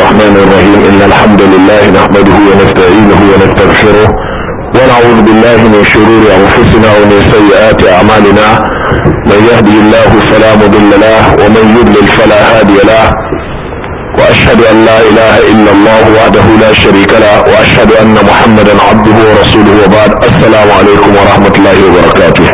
الرحمن الرحيم إن الحمد لله نحمده ونستعينه ونستغفره ونعوذ بالله من شرور أنفسنا ومن سيئات أعمالنا من يهدي الله فلا مضل له ومن يضلل فلا هادي له وأشهد أن لا إله إلا الله وحده لا شريك له وأشهد أن محمدا عبده ورسوله وبعد السلام عليكم ورحمة الله وبركاته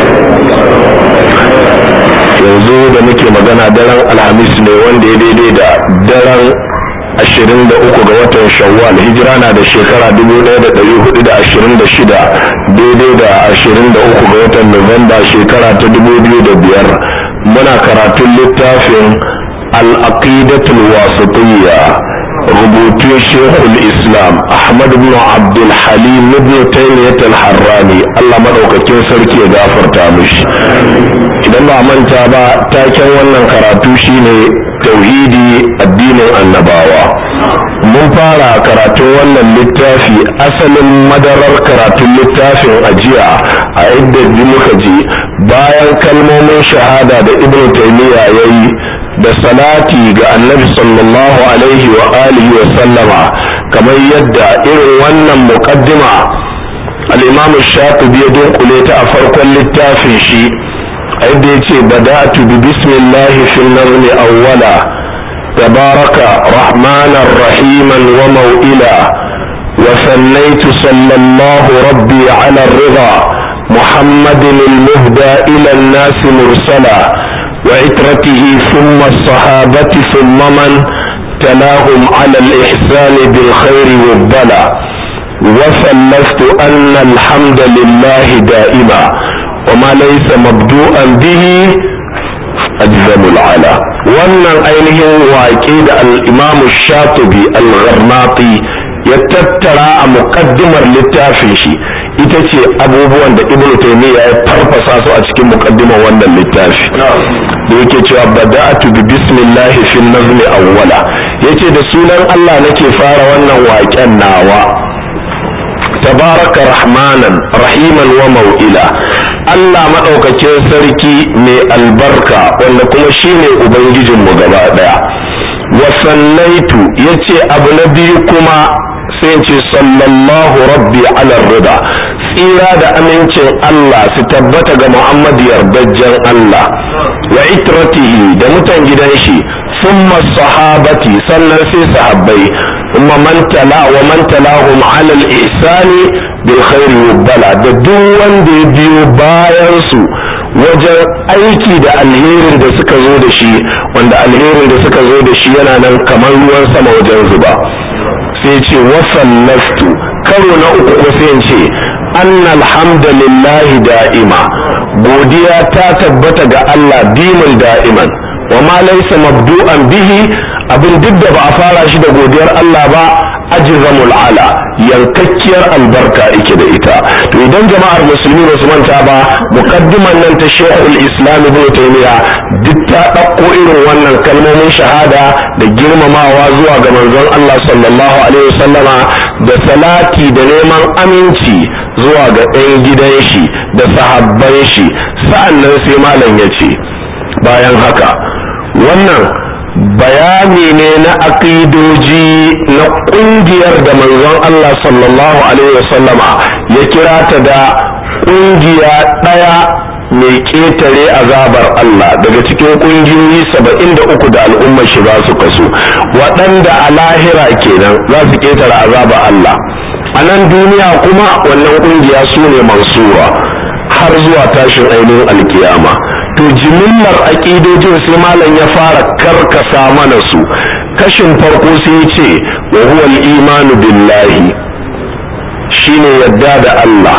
yanzu da muke magana daren alhamis ne wanda ya daidai da daren ashirin da uku ga watan shawwal hijira na da shekara dubu ɗaya da ɗari hudu da ashirin da shida daidai da ashirin da uku ga watan nuwamba shekara ta dubu biyu da biyar muna karatun littafin al'aqidatul wasatiyya rubutun shekul islam ahmad bin abdul halim ibn taymiyyah al-harrani allah madaukakin sarki ya gafarta mishi idan ba manta ba taken wannan karatu shine tauhidi addinin annabawa mun fara karatun wannan littafi asalin madarar karatun littafin ajiya a inda muka ji bayan kalmomin shahada da ibn taymiya yayi da salati ga annabi sallallahu alaihi wa alihi wa sallama kamar yadda irin wannan muqaddima al-imam shatibi ya dunkule ta a farkon littafin shi inda ya ce bada'atu bi bismillahi fil nazmi awwala tabaraka rahmanan rahiman wa mau'ila wa sallaitu sallallahu rabbi ala rida muhammadin al-muhda ila an-nas mursala وعترته ثم الصحابة ثم من تلاهم على الإحسان بالخير والبلاء وثلثت أن الحمد لله دائما وما ليس مبدوءا به أجزم العلا wannan ainihin waƙe da al'imamu shatubi al-gharnati ya tattara a muƙaddimar littafin shi ita ce abubuwan da ibn taymiya ya farfasa su a cikin muƙaddimar wannan littafi da yake cewa bada'atu bi bismillahi fil nazmi awwala yace da sunan Allah nake fara wannan waƙen nawa tabaraka rahmanan rahiman wa mau'ila Allah maɗaukakin sarki mai albarka wanda kuma shine ubangijinmu gaba ɗaya wa sallaitu yace abu na biyu kuma sai ce sallallahu rabbi ala rida tsira da amincin Allah su tabbata ga Muhammad yardajjen Allah wa itratihi da mutan gidan shi summa sahabati sannan sai sahabbai kuma man tala wa man talahum ala al-ihsani bil khairi bala da duk wanda ya biyo bayan su wajen aiki da alherin da suka zo da shi wanda alherin da suka zo da shi yana nan kamar ruwan sama wajen zuba sai ce wasallastu karo na uku ko sai ce anna alhamdulillahi da'ima godiya ta tabbata ga Allah dimin da'iman wa ma laysa mabdu'an bihi abin duk da ba a fara shi da godiyar Allah ba ajzamul ala yankakkiyar albarka ike da ita to idan jama'ar musulmi ba su manta ba muqaddiman nan ta Sheikhul Islam Ibn Taymiyyah duk ta ɗauko irin wannan kalmomin shahada da girmamawa zuwa ga manzon Allah sallallahu alaihi wasallama da salati da neman aminci zuwa ga ɗan gidan shi da sahabban shi sa'annan sai malam ya ce bayan haka wannan bayani ne na aƙidoji na ƙungiyar da manzon Allah sallallahu alaihi wasallama ya kira ta da ƙungiya ɗaya mai ƙetare azabar Allah daga cikin ƙungiyoyi saba'in da uku da al'ummar shi za su kasu waɗanda a lahira kenan za su ƙetare azabar Allah a nan duniya kuma wannan ƙungiya su ne mansura har zuwa tashin ainihin alkiyama to jimillar aƙidojin sai malam ya fara karkasa mana su kashin farko sai ce wa huwa imanu billahi shine yadda da Allah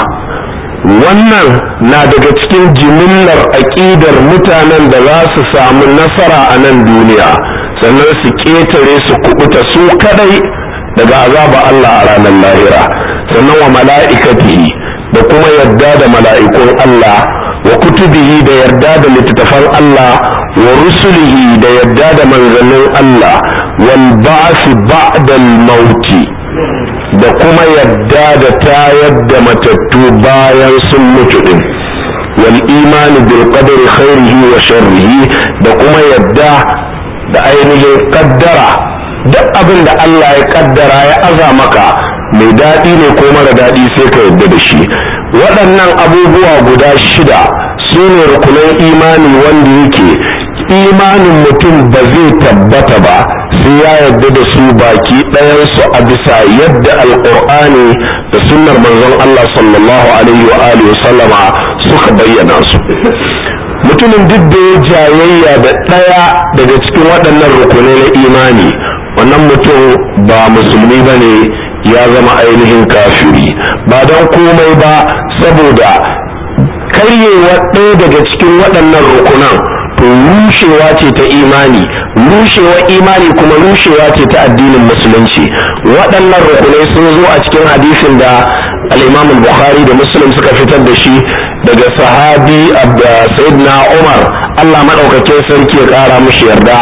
wannan na daga cikin jimillar aƙidar mutanen da za su samu nasara a nan duniya sannan su ƙetare su kubuta su kadai daga azaba Allah a ranar lahira sannan wa mala'ikatihi da kuma yadda da mala'ikun Allah wa kutubihi da yarda da littattafan Allah wa rusulihi da yarda da manzannin Allah wal ba'si ba'da mauti da kuma yadda da tayar da matattu bayan sun mutu din wal imani bil qadari khairihi wa sharrihi da kuma yadda da ainihin kaddara duk abin da Allah ya kaddara ya aza maka mai daɗi ne ko mara daɗi sai ka yarda da shi waɗannan abubuwa guda shida su ne rukunan imani wanda yake imanin mutum ba zai tabbata ba sai ya yarda da su baki ɗayansu a bisa yadda alƙur'ani da sunnar manzon Allah sallallahu alaihi wa alihi sallama suka bayyana su mutumin duk da ya jayayya da ɗaya daga cikin waɗannan rukunai na imani wannan mutum ba musulmi ba ne ya zama ainihin kafiri ba don komai ba saboda karyewa ɗaya daga cikin waɗannan rukunan to rushewa ce ta imani rushewa imani kuma rushewa ce ta addinin musulunci waɗannan rukunai sun zo a cikin hadisin da al-imam bukhari da muslim suka fitar da shi daga sahabi sayyidina umar allah maɗaukakin sarki ya ƙara mushi yarda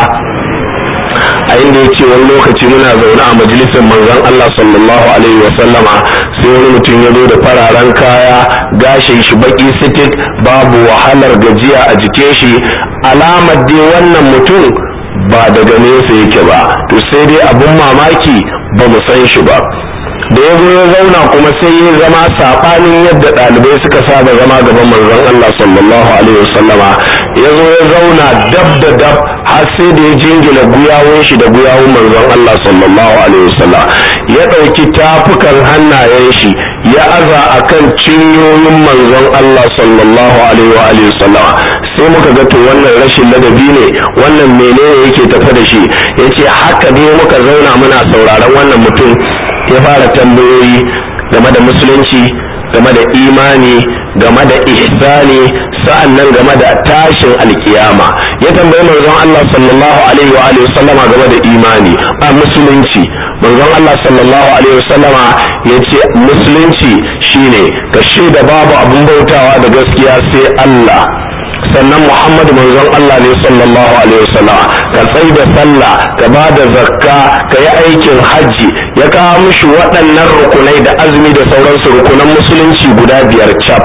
a inda ya ce wani lokaci muna zaune a majalisar manzon Allah sallallahu alaihi wa sallama sai wani mutum ya zo da fararen kaya gashin shi baki sitik babu wahalar gajiya a jikin shi alamar dai wannan mutum ba daga nesa yake ba to sai dai abun mamaki ba mu san shi ba da ya ya zauna kuma sai ya zama saɓanin yadda ɗalibai suka saba zama gaban manzon Allah sallallahu alaihi wasallama ya zo ya zauna dab da dab har sai da ya jingina guyawun shi da guyawun manzon Allah sallallahu alaihi wasallam ya ɗauki tafukan hannayen shi ya aza akan cinyoyin manzon Allah sallallahu alaihi wasallam sai muka ga to wannan rashin ladabi ne wannan menene yake tafe da shi yace haka dai muka zauna muna sauraron wannan mutum ya fara tambayoyi game da musulunci game da imani game da ihsani sa'annan game da tashin alkiyama ya tambayi manzon Allah sallallahu alaihi wa alihi sallama game da imani a musulunci manzon Allah sallallahu alaihi wasallama ya ce musulunci shine ka shaida babu abun bautawa da gaskiya sai Allah sannan Muhammadu manzon Allah ne sallallahu alaihi wasallam ka tsai da sallah ka ba da zakka ka yi aikin hajji ya kawo mishi waɗannan rukunai da azumi da sauransu rukunan musulunci guda biyar cap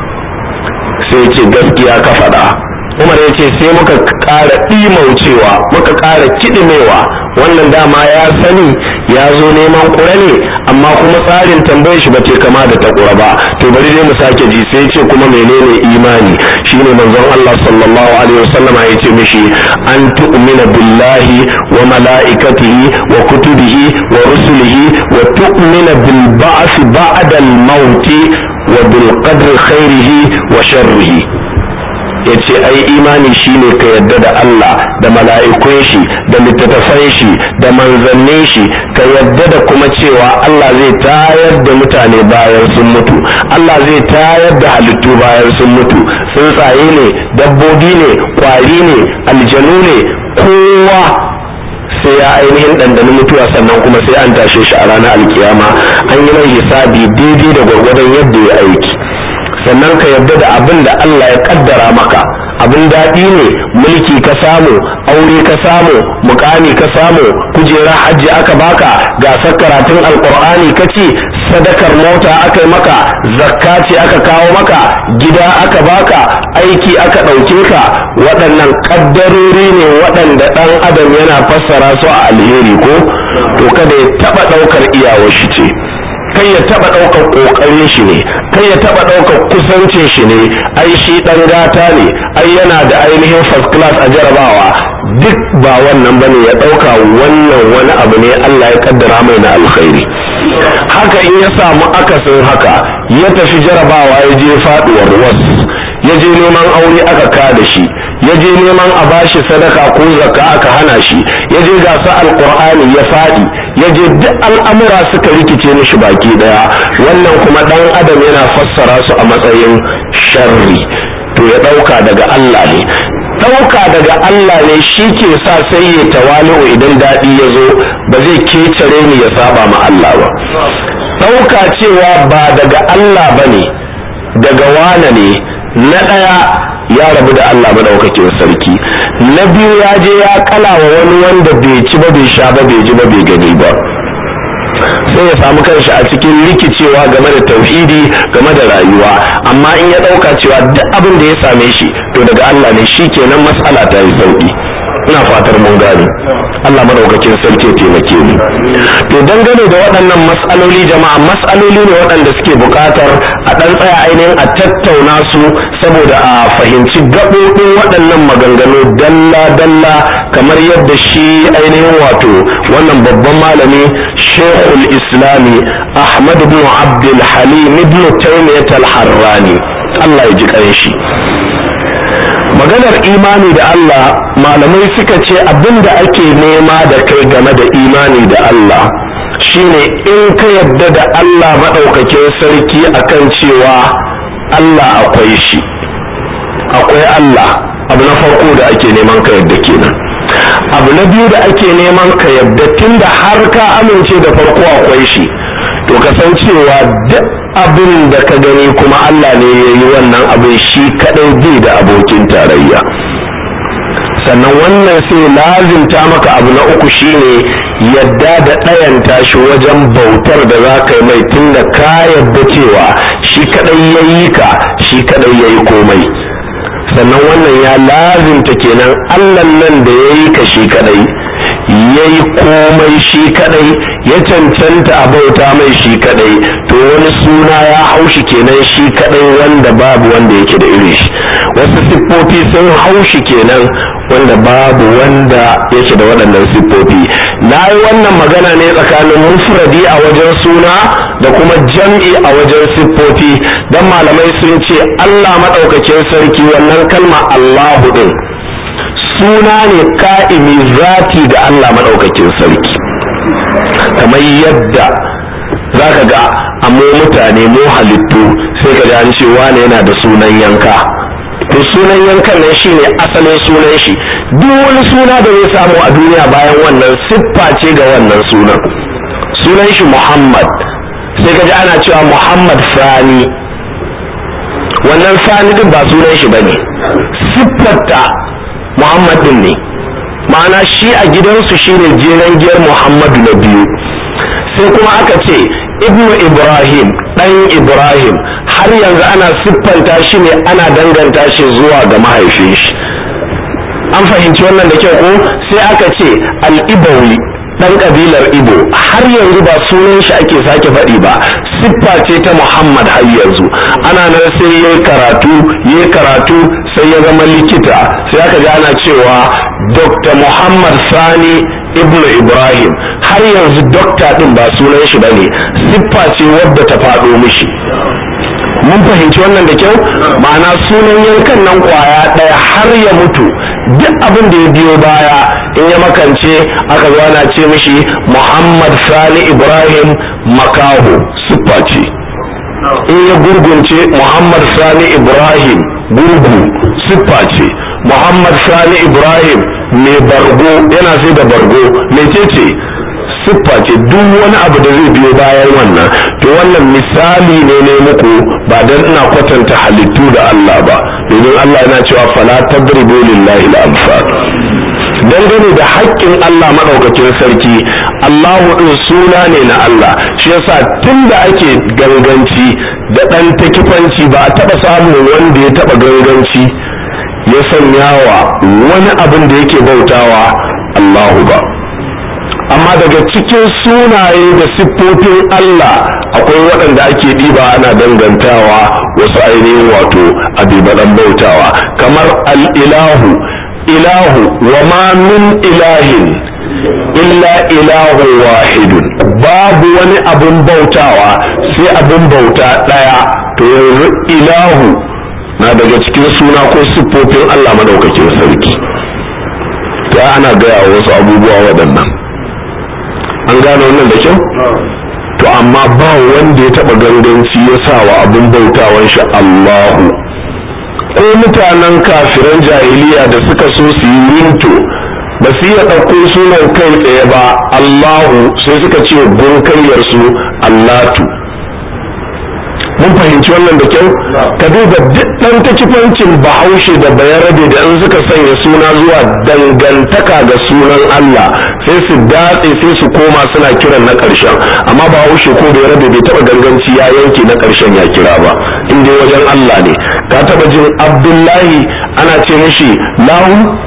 sai ce gaskiya ka faɗa umar ya ce sai muka ƙara ɗimaucewa muka ƙara kiɗimewa wannan dama ya sani ya zo neman ƙura ne amma kuma tsarin tambayar shi bace kama da ta ƙura ba to bari dai mu sake ji sai ce kuma menene imani shine manzon Allah sallallahu alaihi wasallama ya ce mishi an tu'mina billahi wa mala'ikatihi wa kutubihi wa rusulihi wa tu'mina bil ba'th ba'da al maut wa bil qadri khairihi wa sharrihi ya ce ai imani shine ka yadda da Allah da mala'ikun shi da littattafan shi da manzannin shi ka yadda da kuma cewa Allah zai tayar da mutane bayan sun mutu Allah zai tayar da halittu bayan sun mutu tsuntsaye ne dabbobi ne kwari ne aljanu ne kowa sai ya ainihin ɗanɗani mutuwa sannan kuma sai an tashe shi a ranar alkiyama an yi mai hisabi daidai da gwargwadon yadda ya aiki sannan ka yarda da abin da Allah ya kaddara maka abin daɗi ne mulki ka samu aure ka samu mukami ka samu kujerar hajji aka baka gasar karatun alkur'ani ka ci sadakar mota aka yi maka zakka ce aka kawo maka gida aka baka aiki aka ɗauke ka waɗannan ƙaddarori ne waɗanda ɗan adam yana fassara su a alheri ko to kada ya taɓa ɗaukar iyawar shi ce kai ya taba ɗaukar ƙoƙarin shi ne kai ya taba ɗaukar kusancin shi ne ai shi ɗan gata ne ai yana da ainihin first class a jarabawa duk ba wannan bane ya ɗauka wannan wani abu ne Allah ya kaddara mai na alkhairi haka in ya samu akasin haka ya tafi jarabawa ya je faɗuwar wasu ya je neman aure aka ka da shi ya je neman a bashi sadaka ko zakka aka hana shi ya je gasa alqur'ani ya faɗi ya je duk al'amura suka rikice mishi baki daya wannan kuma dan adam yana fassara su a matsayin sharri to ya dauka daga Allah ne dauka daga Allah ne shi ke sa sai ya tawali'u idan daɗi ya zo ba zai kecare ni ya saba ma Allah ba dauka cewa ba daga Allah ba ne daga wane ne na ɗaya ya rabu da Allah madaukakin sarki na biyu ya je ya kala wa wani wanda bai ci ba bai sha ba bai ji ba bai gani ba sai ya samu kanshi a cikin rikicewa game da tauhidi game da rayuwa amma in ya ɗauka cewa duk abin da ya same shi to daga Allah ne shi kenan matsala ta yi sauki ina fatar mun gane Allah madaukakin sarki ya taimake mu to dangane da waɗannan mas'aloli jama'a mas'aloli ne waɗanda suke buƙatar a ɗan tsaya ainihin a tattauna su saboda a fahimci gaɓoɓin waɗannan maganganu dalla-dalla kamar yadda shi ainihin wato wannan babban malami shekul islami ahmad ibn abdul halim ibn taymiyyah al-harrani Allah ya ji ƙanshi maganar imani da Allah malamai suka ce abin da ake nema da kai game da imani da Allah shine in ka yadda da Allah maɗaukakin sarki akan cewa Allah akwai shi akwai Allah abu na farko da ake neman ka yadda kenan abu na biyu da ake neman ka yadda tunda har ka amince da farko akwai shi to ka san cewa duk abin da ka gani kuma Allah ne ya yi wannan abin shi kadai bai da abokin tarayya sannan wannan sai lazimta maka abu na uku shine yadda da ɗayanta shi wajen bautar da za ka yi mai tun da ka yadda cewa shi kadai ya yi ka shi kadai ya yi komai sannan wannan ya lazimta kenan Allah nan da ya yi ka shi kadai ya yi komai shi kadai ya cancanta a bauta mai shi kadai to wani suna ya haushi kenan shi kadai wanda babu wanda yake da irin shi wasu siffofi sun haushi kenan wanda babu wanda yake da waɗannan siffofi na yi wannan magana ne tsakanin mufradi a wajen suna da kuma jam'i a wajen siffofi don malamai sun ce allah maɗaukakin sarki wannan kalma allahu ɗin suna ne ka'imi zati ga allah maɗaukakin sarki kamar yadda za ka ga amma mutane mu halittu sai ka ji an ce wane yana da sunan yanka to sunan yankan nan shine asalin sunan shi duk wani suna da zai samu a duniya bayan wannan siffa ce ga wannan sunan sunan shi muhammad sai ka ji ana cewa muhammad sani wannan sani din ba sunan shi bane siffarta muhammad din ne ma'ana shi a gidansu shine jeren giyar muhammadu na biyu sai kuma aka ce ibnu ibrahim ɗan ibrahim har yanzu ana siffanta shi ne ana danganta shi zuwa ga mahaifin shi an fahimci wannan da kyau ko sai aka ce al-ibawi ɗan ƙabilar ibo har yanzu ba sunan shi ake sake faɗi ba siffa ce ta muhammad har yanzu ana nan sai ya karatu ya karatu sai ya zama likita sai aka ji ana cewa dr muhammad sani ibnu ibrahim har yanzu dokta din ba sunan shi bane siffa ce wadda ta faɗo mishi mun fahimci wannan da kyau ma'ana sunan yankan nan kwaya ɗaya har ya mutu duk abin da ya biyo baya in ya makance aka zo ana ce mishi muhammad sani ibrahim makaho siffa ce in ya gurgunce muhammad sani ibrahim gurgu siffa ce muhammad sani ibrahim mai bargo yana sai da bargo mecece siffa ce duk wani abu da zai biyo bayan wannan to wannan misali ne ne muku ba dan ina kwatanta halittu da Allah ba domin Allah yana cewa fala tadribu lillahi al-amsal dangane da haƙƙin Allah maɗaukakin sarki Allahu ɗin suna ne na Allah shi yasa tun da ake ganganci da ɗan takifanci ba a taɓa samun wanda ya taɓa ganganci ya sanya wa wani abin da yake bautawa Allahu ba amma daga cikin sunaye da siffofin Allah akwai waɗanda ake ɗiba ana dangantawa wasu ainihin wato abibaɗan bautawa kamar al'ilahu ilahu wa ma min ilahin illa ilahu wahidun babu wani abin bautawa sai abin bauta ɗaya to yanzu ilahu na daga cikin suna ko siffofin Allah madaukakin sarki ta ana gaya wasu abubuwa waɗannan an gane wannan da kyau to amma ba wanda ya taɓa ganganci ya sa wa abin bautawan shi Allahu ko mutanen kafiran jahiliya da suka so su yi minto ba su iya ɗauko sunan kai tsaye ba Allahu sai suka ce gunkaryarsu Allatu mun fahimci wannan da kyau ka duba duk ɗan takifancin bahaushe da bayarabe da in suka sanya suna zuwa dangantaka ga sunan Allah sai su datse sai su koma suna kiran na ƙarshen amma bahaushe ko bayarabe bai taɓa ganganci ya yanke na ƙarshen ya kira ba in dai wajen Allah ne ka taɓa jin Abdullahi ana ce mishi lahu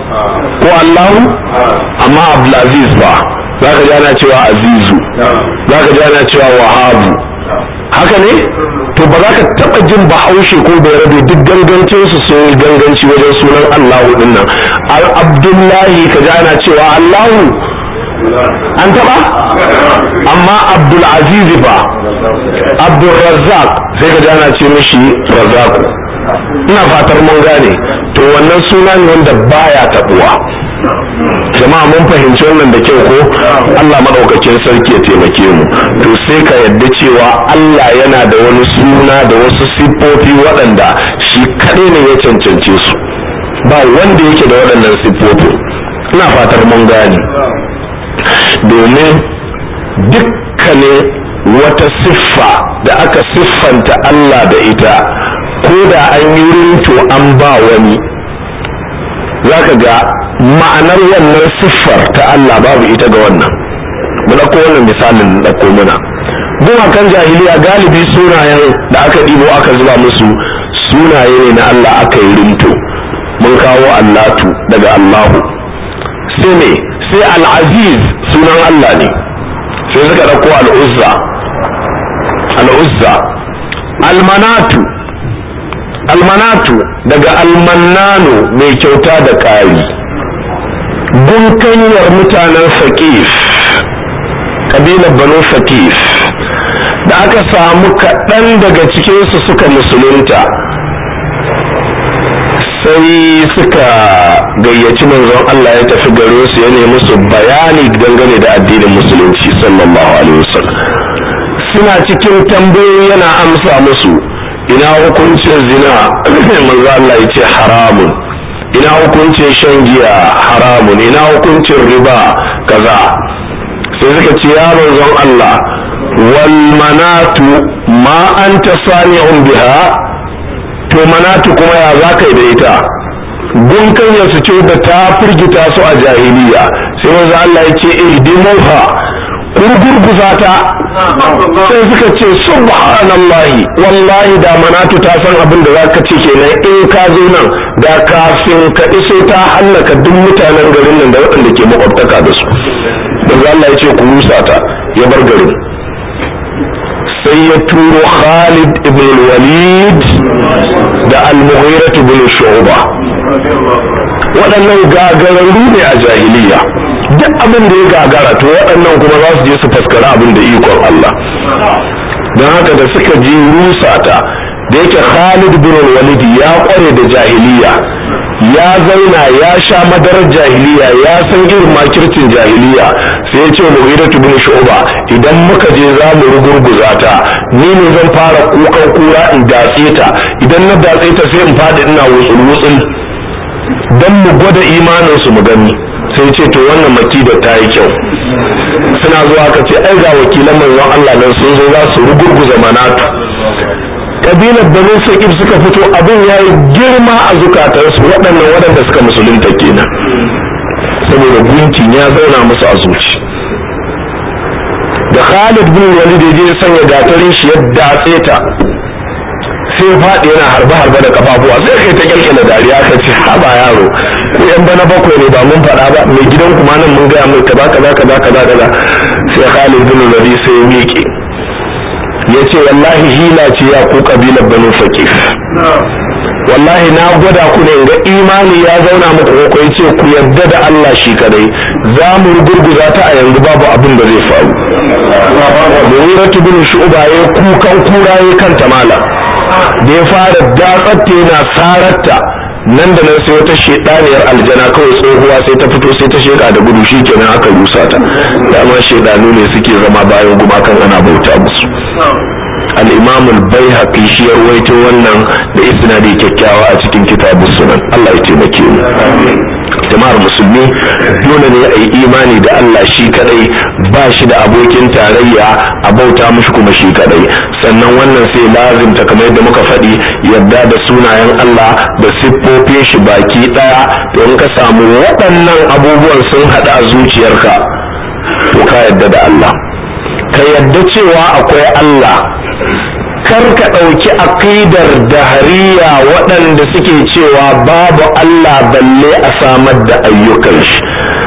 ko Allahu amma Abdulaziz ba za ka ji ana cewa Azizu za ka ji ana cewa Wahabu haka ne to ba za ka taɓa jin bahaushe ko bai rabe duk gangancin su sun yi ganganci wajen sunan Allahu din nan Abdullahi ka ji ana cewa Allahu an taɓa amma Abdulaziz ba Abdulrazzaq sai ka ji ana ce mishi Razzaku ina fatar mun gane to wannan suna ne wanda baya taɓuwa jama'a mun fahimci wannan da kyau ko Allah maɗaukakin sarki ya taimake mu to sai ka yadda cewa Allah yana da wani suna da wasu siffofi waɗanda shi kaɗai ne ya cancance su ba wanda yake da waɗannan siffofi ina fatar mun gane domin dukkanin wata siffa da aka siffanta Allah da ita ko da an yi rinto an ba wani za ka ga ma'anar wannan siffar ta Allah babu ita ga wannan mu ɗauko wannan misalin ɗauko muna gumakan jahiliya galibi sunayen da aka ɗibo aka zuba musu sunaye ne na Allah aka yi rinto mun kawo Allatu daga Allahu sai ne sai al'aziz sunan Allah ne sai suka ɗauko al'uzza al'uzza almanatu almanatu daga almannanu mai kyauta da ƙari gunkanyar mutanen faƙif ƙabilar banu faƙif da aka samu kaɗan daga cikinsu suka musulunta sai suka gayyaci manzon Allah ya tafi gare su ya nemi su bayani dangane da addinin musulunci sallallahu alaihi wasallam suna cikin tambayoyi yana amsa musu ina hukuncin zina manzo Allah ya ce haramun ina hukuncin shan giya haramun ina hukuncin riba kaza sai suka ce ya manzon Allah wal manatu ma anta sani'un biha to manatu kuma ya za ka yi da ita gunkan su ce da ta firgita su a jahiliya sai manzo Allah ya ce ihdimuha kurgurguza ta sai suka ce subhanallahi wallahi da manatu ta san abin da zaka ce kenan in ka zo nan da kafin ka iso ta hallaka duk mutanen garin nan da waɗanda ke makwabtaka da su manzo Allah ya ce ku rusa ta ya bar garin sai ya turo Khalid ibn Walid da Al-Mughira ibn Shu'ba waɗannan gagararru ne a jahiliya duk abin da ya gagara to waɗannan kuma za su je su faskara abin da ikon Allah don haka da suka ji rusa ta da yake Khalid bin Walid ya kware da jahiliya ya zauna ya sha madarar jahiliya ya san irin makircin jahiliya sai ya ce Mughiratu bin Shu'ba idan muka je za mu rugurguza ta ni ne zan fara kukan kura in datse ta idan na datse ta sai in fadi ina wutsul wutsul dan mu gwada imanin su mu gani sai ce to wannan makida ta yi kyau suna zuwa ka ce ai ga wakilan manzon Allah nan sun zo za su rugurguza manatu kabilar banu saqif suka fito abin ya yi girma a zukatansu waɗannan waɗanda suka musulunta kenan saboda gunkin ya zauna musu a zuci da Khalid bin Walid ya je sanya gatarin shi ya datse ta sai faɗi yana harbe harbe da kafafuwa sai kai ta kyalkyala dariya ka ce haba yaro ko yan bana bakwai ne ba mun faɗa ba mai gidan kuma nan mun gaya mai kaza kaza kaza kaza kaza sai Khalid bin Walid sai ya miƙe ya ce wallahi hila ce ya ku kabilar banu faqif wallahi na gwada ku ne ga imani ya zauna muku ko ce ku yarda da Allah shi kadai za mu gurguza ta a yanzu babu abin da zai faru Mughiratu bin Shu'ba ya kukan kura ya kanta mala da ya fara datsatta yana sararta nan da nan sai wata shedaniyar aljana kawai tsohuwa sai ta fito sai ta sheka da gudu shi kenan aka rusa ta dama shedanu ne suke zama bayan gumakan ana bauta musu al-imam al-baihaqi shi ya rawaito wannan da isnadi kyakkyawa a cikin kitabus sunan Allah ya taimake mu jama'ar musulmi dole ne a yi imani da Allah shi kadai ba shi da abokin tarayya a bauta mushi kuma shi kadai sannan wannan sai lazimta kamar yadda muka faɗi yarda da sunayen Allah da siffofin shi baki ɗaya to in ka samu waɗannan abubuwan sun haɗu a zuciyarka to ka yarda da Allah ka yarda cewa akwai Allah kar ka ɗauki aƙidar dahariya waɗanda suke cewa babu Allah balle a samar da ayyukan shi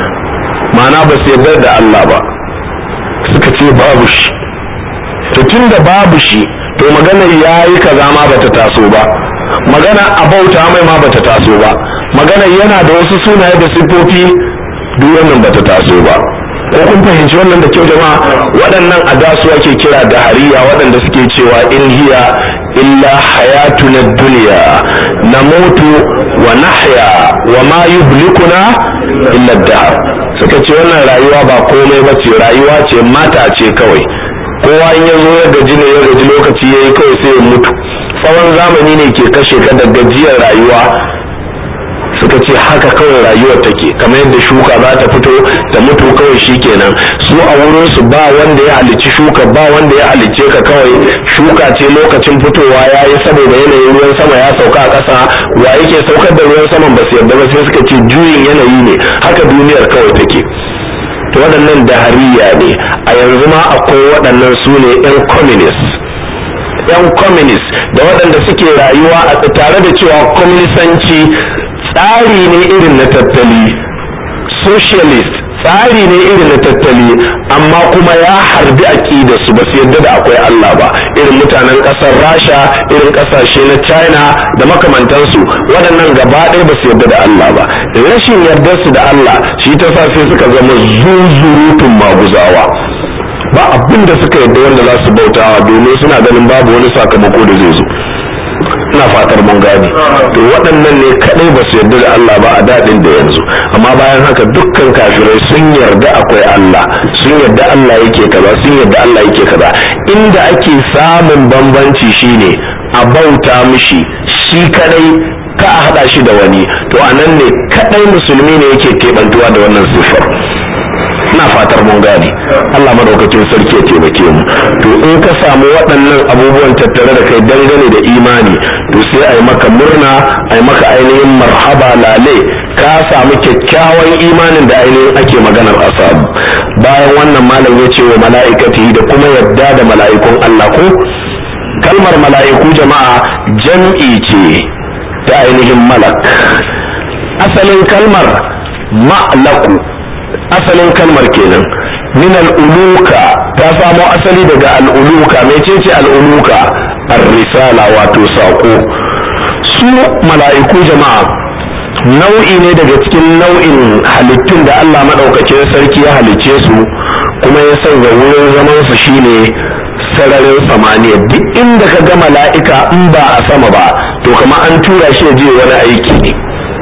ma'ana ba su yarda da Allah ba suka ce babu shi to tun da babu shi to magana ya yi kaza ma bata taso ba magana a bauta mai ma bata taso ba magana yana da wasu sunaye da siffofi duk wannan bata taso ba ko kun fahimci wannan da kyau jama'a waɗannan adasu ake kira da hariya waɗanda suke cewa in hiya illa hayatuna dunya namutu wa nahya wa ma yuhlikuna illa dahr suka ce wannan rayuwa ba komai ba ce rayuwa ce mata ce kawai kowa in ya zo ya gaji ne ya gaji lokaci ya yi kawai sai ya mutu tsawon zamani ne ke kashe ka da gajiyar rayuwa suka ce haka kawai rayuwar take kamar yadda shuka za ta fito ta mutu kawai shi kenan su a wurin su ba wanda ya halicci shuka ba wanda ya halicce ka kawai shuka ce lokacin fitowa ya yi saboda yanayin ruwan sama ya sauka a ƙasa wa yake saukar da ruwan saman ba su yarda ba sai suka ce juyin yanayi ne haka duniyar kawai take to waɗannan dahariya ne a yanzu ma akwai waɗannan su ne 'yan communist 'yan communist da waɗanda suke rayuwa a tare da cewa kwaminisanci tsari ne irin na tattali socialist tsari ne irin na tattali amma kuma ya harbi aƙida su ba su yadda da akwai Allah ba irin mutanen ƙasar rasha irin ƙasashe na china da makamantansu waɗannan gaba ɗaya ba su yadda da Allah ba rashin yardar su da Allah shi ta sa sai suka zama zuzurutun maguzawa ba abin da suka yadda wanda za su bautawa domin suna ganin babu wani sakamako da zai zo ina fatar mun gane to waɗannan ne kadai ba su yarda da Allah ba a daɗin da yanzu amma bayan haka dukkan kafirai sun yarda akwai Allah sun yarda Allah yake kaza sun yarda Allah yake kaza inda ake samun bambanci shine a bauta mishi shi kadai ka a haɗa shi da wani to a nan ne kadai musulmi ne yake keɓantuwa da wannan siffar ina fatar mun gane Allah madaukakin sarki ya taimake mu to in ka samu waɗannan abubuwan tattare da kai dangane da imani to sai a yi maka murna a yi maka ainihin marhaba lale ka samu kyakkyawan imanin da ainihin ake maganar asabu bayan wannan malam ya ce wa mala'ikati da kuma yadda da mala'ikun Allah ko kalmar mala'iku jama'a jam'i ce ta ainihin malak asalin kalmar ma'laku asalin kalmar kenan min al'uluka ta samo asali daga al'uluka mecece al'uluka ar-risala wato saƙo su mala'iku jama'a nau'i ne daga cikin nau'in halittun da Allah maɗaukacin sarki ya halicce su kuma ya sanya wurin zaman su shine sararin samaniya duk inda ka ga mala'ika in ba a sama ba to kama an tura shi ya je wani aiki ne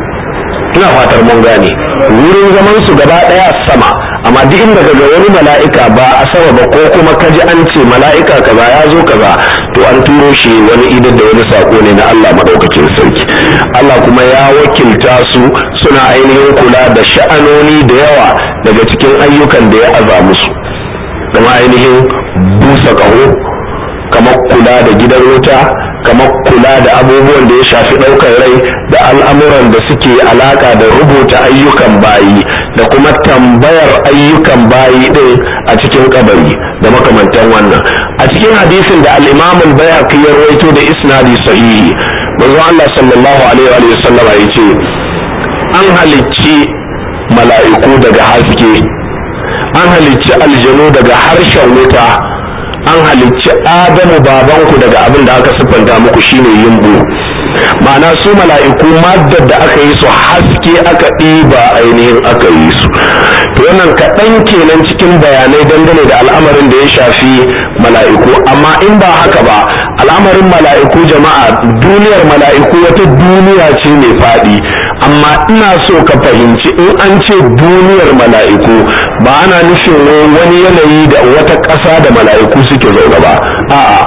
ina fatar mun gane wurin zaman su gaba daya sama amma duk inda kaga wani mala'ika ba a sama ba ko kuma kaji an ce mala'ika kaza ya zo kaza to an turo shi wani idan da wani sako ne na Allah madaukakin sarki Allah kuma ya wakilta su suna ainihin kula da sha'anoni da yawa daga cikin ayyukan da ya aza musu kama ainihin busa kaho kamar kula da gidan wuta kamar kula da abubuwan da ya shafi ɗaukar rai da al'amuran da suke alaka da rubuta ayyukan bayi da kuma tambayar ayyukan bayi ɗin a cikin kabari da makamantan wannan a cikin hadisin da al-imam al-bayhaqi ya rawaito da isnadi sahihi manzo Allah sallallahu alaihi wa sallama yace an halicci mala'iku daga haske an halicci aljanu daga harshen wuta an halicci adamu babanku daga abin da aka siffanta muku shine yimbu ma'ana su mala'iku maddar da aka yi su haske aka ɗiba ainihin aka yi su to wannan kaɗan kenan cikin bayanai dangane da al'amarin da ya shafi mala'iku amma in ba haka ba al'amarin mala'iku jama'a duniyar mala'iku wata duniya ce mai faɗi amma ina so ka fahimci in an ce duniyar mala'iku ba ana nufin wani yanayi da wata ƙasa da mala'iku suke zaune ba a'a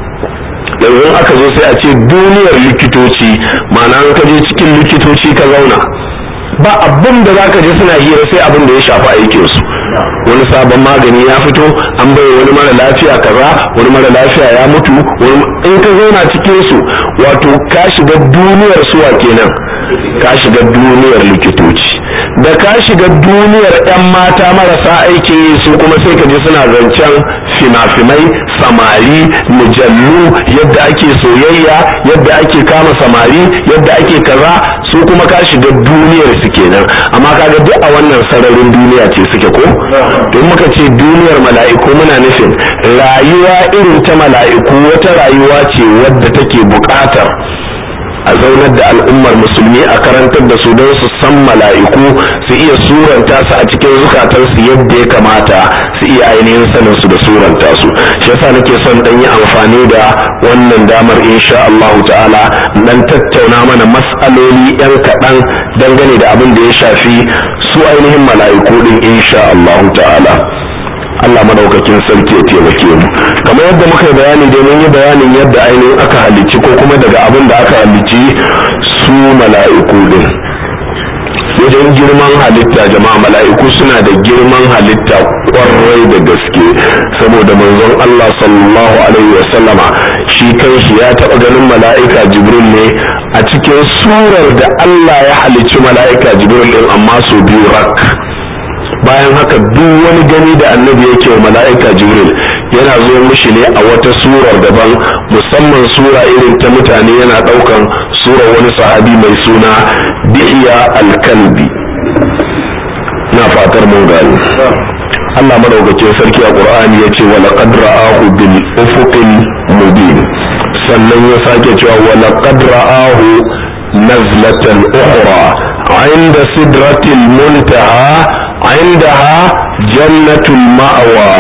yanzu aka zo sai a ce duniyar likitoci ma'ana an ka je cikin likitoci ka zauna ba abin da za ka je suna hira sai abin da ya shafi aikinsu wani sabon magani ya fito an bai wani mara lafiya kaza wani mara lafiya ya mutu in ka zauna cikin su wato ka shiga duniyar suwa kenan ka shiga duniyar likitoci da ka shiga duniyar 'yan mata marasa aikin yi su kuma sai ka ji suna zancen fina-finai samari mujallu yadda ake soyayya yadda ake kama samari yadda ake kaza su kuma ka shiga duniyar su kenan amma kaga duk a wannan sararin duniya ce suke ko don muka ce duniyar mala'iku muna nufin rayuwa irin ta mala'iku wata rayuwa ce wadda take buƙatar a zaunar da al'ummar musulmi a karantar da su don su san mala'iku su iya suranta su a cikin zukatansu yadda ya kamata su iya ainihin sanin su da suranta su shi yasa nake son dan yi amfani da wannan damar insha Allah ta'ala dan tattauna mana mas'aloli yan kaɗan dangane da abin da ya shafi su ainihin mala'iku din insha Allah ta'ala Allah madaukakin sarki ya taimake mu kamar yadda muka yi bayani dai mun yi bayanin yadda ainihin aka halicci ko kuma daga abin da aka halicci su mala'iku din wajen girman halitta jama'a mala'iku suna da girman halitta kwarai da gaske saboda manzon Allah sallallahu alaihi wa sallama shi kanshi ya taɓa ganin mala'ika jibril ne a cikin surar da Allah ya halicci mala'ika jibril din amma su biyu rak bayan haka duk wani gani da annabi yake wa mala'ika jibril yana zo mishi ne a wata surar daban musamman sura irin ta mutane yana daukan surar wani sahabi mai suna dihiya alkalbi na fatar mun gani Allah madaukakin sarki a Qur'ani ya ce wala qad ra'ahu bil ufuqil mubin sannan ya sake cewa wala qad ra'ahu nazlatan ukhra عند سدرة المنتهى عندها جنة المأوى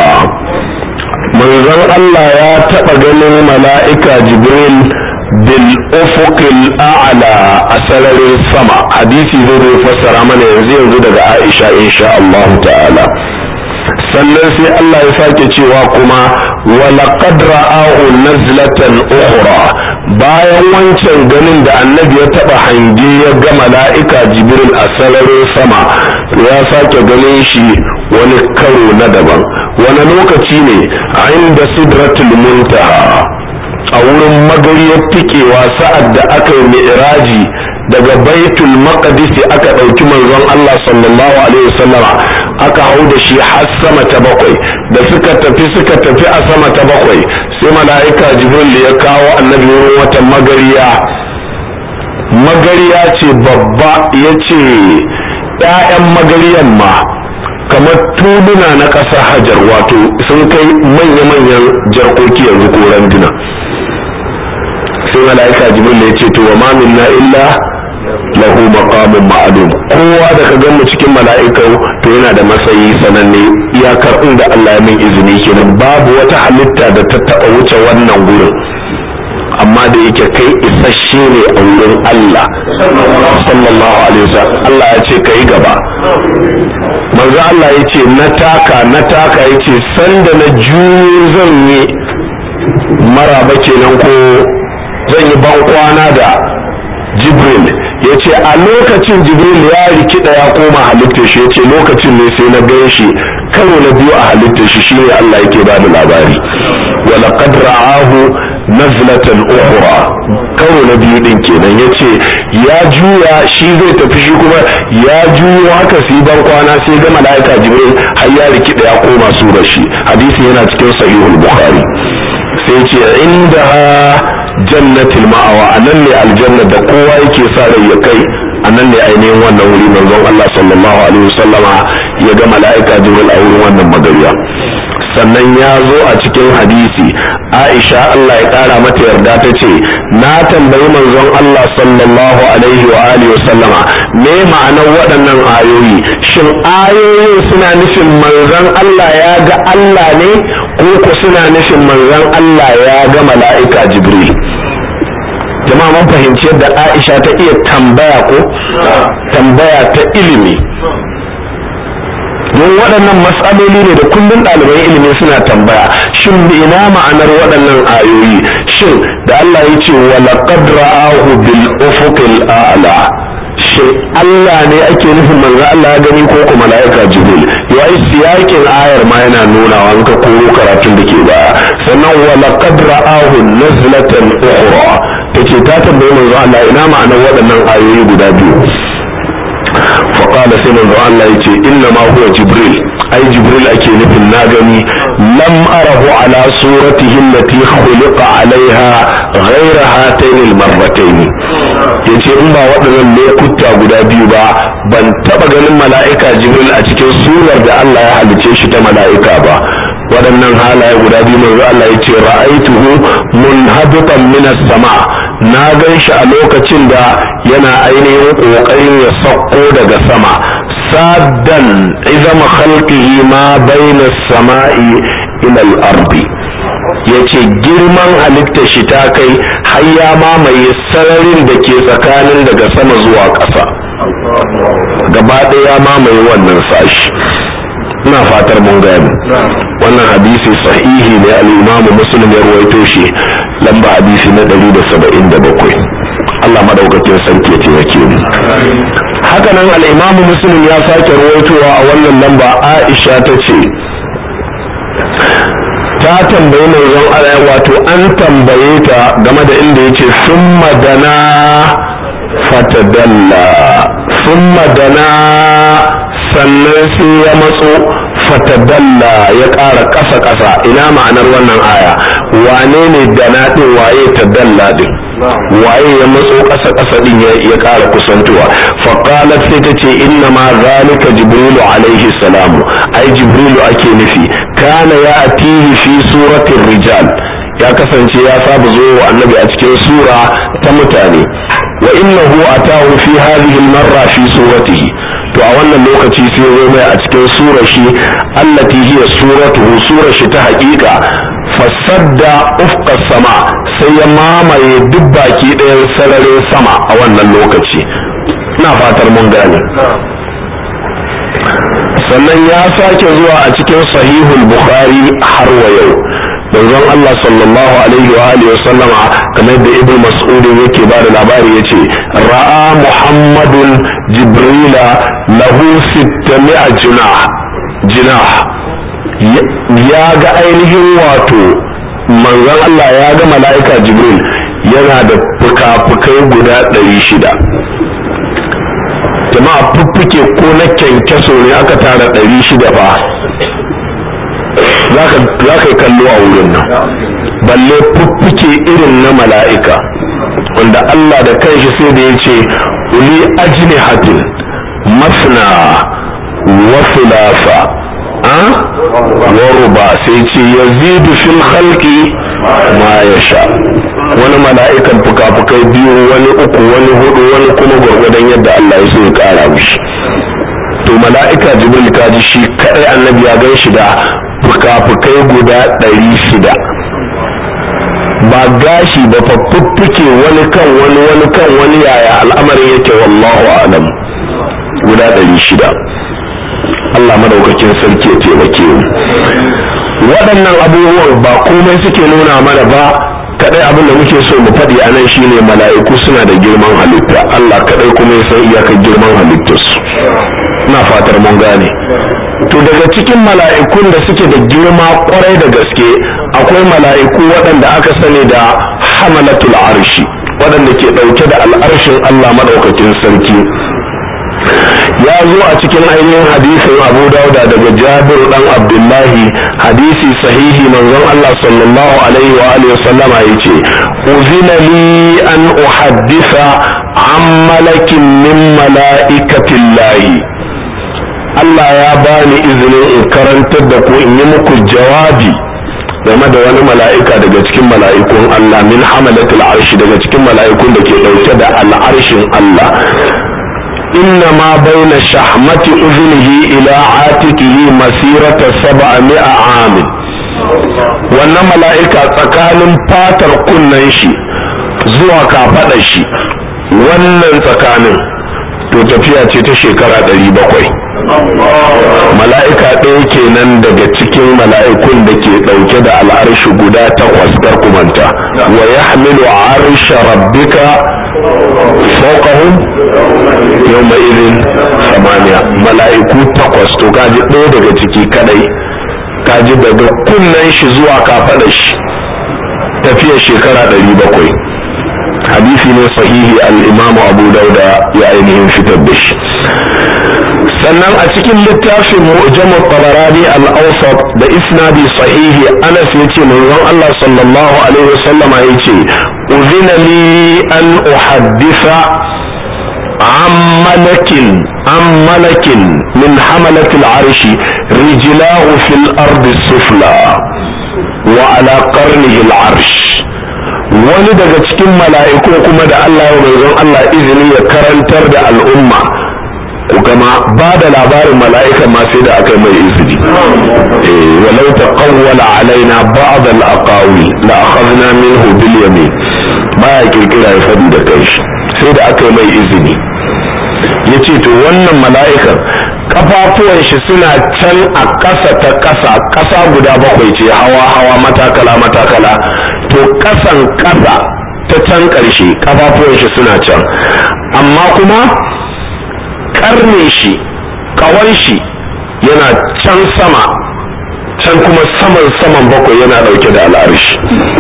manzon Allah ya taɓa ganin mala'ika Jibril bil ufuqil a'la a sararin sama hadisi zai zai fassara mana yanzu yanzu daga Aisha insha Allah ta'ala sannan sai Allah ya sake cewa kuma walaqad ra'ahu nazlatan ukhra bayan wancan ganin da annabi ya taba hange ya ga mala'ika jibril a sararin sama ya sake ganin shi wani karo na daban wani lokaci ne a inda sidratul muntaha a wurin magariyar tikewa sa'ad da aka yi mi'raji daga baitul maqdis aka ɗauki manzon Allah sallallahu alaihi wasallama aka hau da shi har sama ta bakwai da suka tafi suka tafi a sama ta bakwai sai mala'ika jibril ya kawo annabi wurin wata magariya magariya ce babba ya ce ‘ya'yan magariyan ma kamar tuluna na ƙasa hajar wato sun kai manya-manyan jarkoki yanzu ko randuna sai mala'ika jibril ya ce to wa ma minna illa lahu maqamun ma'lum kowa da ka gan mu cikin mala'ikau to yana da matsayi sananne iyakar inda Allah ya min izini kenan babu wata halitta da ta taba wuce wannan gurin amma da yake kai isasshe ne a wurin Allah sallallahu alaihi wasallam Allah ya ce kai gaba manzo Allah ya ce na taka na taka ya ce sanda na juyo zan yi maraba kenan ko zan yi ban kwana da Jibril ya ce a lokacin jibril ya rikida ya koma halittar shi ya ce lokacin ne sai na gan shi karo na biyu a halittar shi shine Allah yake ba da labari wa laqad ra'ahu nazlatan ukhra karo na biyu din kenan yace ya juya shi zai tafi shi kuma ya juyo haka sai ban kwana sai ga malaika jibril har ya rikida ya koma surar shi hadisi yana cikin sahihul bukhari sai ce inda jannatul ma'awa a nan ne aljanna da kowa yake sa rai ya kai a nan ne ainihin wannan wuri manzon Allah sallallahu alaihi wasallama ya ga mala'ika jibril a wurin wannan magariya sannan ya zo a cikin hadisi Aisha Allah ya kara mata yarda ta ce na tambayi manzon Allah sallallahu alaihi wa alihi wasallama me ma'anar waɗannan ayoyi shin ayoyin suna nufin manzon Allah ya ga Allah ne ko ku suna nufin manzon Allah ya ga mala'ika jibril jama'a mun fahimci yadda Aisha ta iya tambaya ko tambaya ta ilimi don waɗannan matsaloli ne da kullum ɗaliban ilimi suna tambaya shin ina ma'anar waɗannan ayoyi shin da Allah ya ce wa laqad ra'ahu bil ufuqil a'la shin Allah ne ake nufin manzo Allah ya gani ko ko mala'ika Jibril yayi siyakin ayar ma yana nuna wa ka koro karatun da ke baya sannan wa laqad ra'ahu nazlatan ukhra take ta tambayi manzo Allah ina ma'anar waɗannan ayoyi guda biyu فقال سيدنا الله يتي إنما هو جبريل أي جبريل أكي نفن ناغني لم أره على صورته التي خلق عليها غير هاتين المرتين yace in ba waɗannan lokuta guda biyu ba ban taɓa ganin mala'ika jibril a cikin surar da Allah ya halice shi ta mala'ika ba waɗannan halaye guda biyu manzo Allah ya ce ra'aituhu munhabitan minas sama na gan shi a lokacin da yana ainihin ƙoƙarin ya sauko daga sama saddan izama khalqihi ma baina samai ila al-ardi yace girman halitta shi ta kai har ya mamaye sararin da ke tsakanin daga sama zuwa ƙasa gaba ɗaya ya mamaye wannan sashi ina fatar mun gani wannan hadisi sahihi ne al-imam muslim ya ruwaito shi lamba hadisi na 177 Allah madaukakin sarki ya taimake mu haka nan al-imam muslim ya sake ruwaitowa a wannan lamba Aisha ta ce ta tambayi manzon Allah wato an tambaye ta game da inda yace summa dana fatadalla summa dana sannan sai ya matso fatadalla ya ƙara ƙasa ƙasa ina ma'anar wannan aya wane ne dana ɗin waye tadalla ɗin waye ya matso ƙasa ƙasa ɗin ya ƙara kusantowa faƙalat sai ta ce inna ma zalika jibrilu alaihi salamu ai jibrilu ake nufi kana ya atihi fi suratin rijal ya kasance ya saba zo wa annabi a cikin sura ta mutane wa innahu atahu fi hadhihi al-marra fi suratihi to a wannan lokaci sai zo mai a cikin surar shi allati hiya suratuhu surar shi ta haƙiƙa fasadda ufqa sama sai ya mamaye duk baki ɗayan sararin sama a wannan lokaci ina fatar mun gane sannan ya sake zuwa a cikin sahihul bukhari har wa yau manzon Allah sallallahu alaihi wa alihi sallama kamar da ibn mas'ud yake ba da labari yace ra'a muhammadun jibrila lahu 600 junah jinah ya ga ainihin wato manzon Allah ya ga mala'ika jibril yana da fuka-fukai guda 600 jama'a fuffuke ko na kyankyaso ne aka tara 600 fa za ka yi kallo a wurin nan balle fuffuke irin na mala'ika wanda Allah da kanshi sai da ya ce uli ajini hatin masna wa filafa wa ruba sai ce yazidu fil khalqi ma ya sha wani mala'ikan fuka-fukai biyu wani uku wani hudu wani kuma gwargwadon yadda Allah ya so ya kara mishi to mala'ika jibril kaji shi kadai annabi ya gan shi da fuka-fukai guda ɗari shida ba gashi ba faffuffuke wani kan wani wani kan wani yaya al'amarin yake wallahu alam guda ɗari shida Allah madaukakin sarki ya taimake mu waɗannan abubuwan ba komai suke nuna mana ba kadai abin da muke so mu faɗi a nan shine mala'iku suna da girman halitta Allah kadai kuma ya san iyakar girman halittarsu ina fatar mun gane to daga cikin mala'ikun da suke da girma kwarai da gaske akwai mala'iku waɗanda aka sani da hamalatul arshi waɗanda ke ɗauke da al'arshin Allah maɗaukakin sarki ya zo a cikin ainihin hadisin abu dauda daga jabiru dan abdullahi hadisi sahihi manzon Allah sallallahu alaihi wa alihi sallama yace uzina li an uhaddisa an malakin min mala'ikatillahi Allah ya bani izinin in karantar da ku in yi muku jawabi game da wani mala'ika daga cikin mala'ikun Allah min hamalatul arshi daga cikin mala'ikun da ke ɗauke da al'arshin Allah inna ma baina shahmati uzunihi ila atikihi masirata sab'a amin wannan mala'ika tsakanin fatar kunnen shi zuwa kafaɗar shi wannan tsakanin to tafiya ce ta shekara ɗari bakwai mala'ika ɗaya kenan daga cikin mala'ikun da ke ɗauke da al'arshi guda takwas kar kumanta wa ya hamilu arsha rabbika fawqahum yawma idhin samaniya mala'iku takwas to kaji ɗaya daga ciki kadai kaji daga kunnen shi zuwa kafaɗar shi tafiyar shekara ɗari bakwai hadisi ne sahihi al-imamu abu dauda ya ainihin fitar da shi sannan a cikin littafin mu'jam tabarani al-awsat da isnadi sahihi anas yace manzon Allah sallallahu alaihi wasallama yace uzina li an uhaddisa عن ملك عن ملك من حملة العرش رجلاه في الأرض السفلى وعلى قرنه العرش wani daga cikin mala'iku kuma da Allah ya manzon Allah izini ya karantar da al'umma kuma ba da labarin mala'ika ma sai da aka mai izini walau taqawwala alaina ba'd al-aqawi la akhadna minhu bil yamin baya kirkira ya fadi da kai sai da aka mai izini yace to wannan mala'ikan kafafuwan shi suna can a ƙasa ta ƙasa ƙasa guda bakwai ce hawa hawa matakala matakala to ƙasan ƙasa ta can ƙarshe kafafuwan shi suna can amma kuma karne shi kawon shi yana can sama can kuma saman saman bakwai yana dauke da al'arshi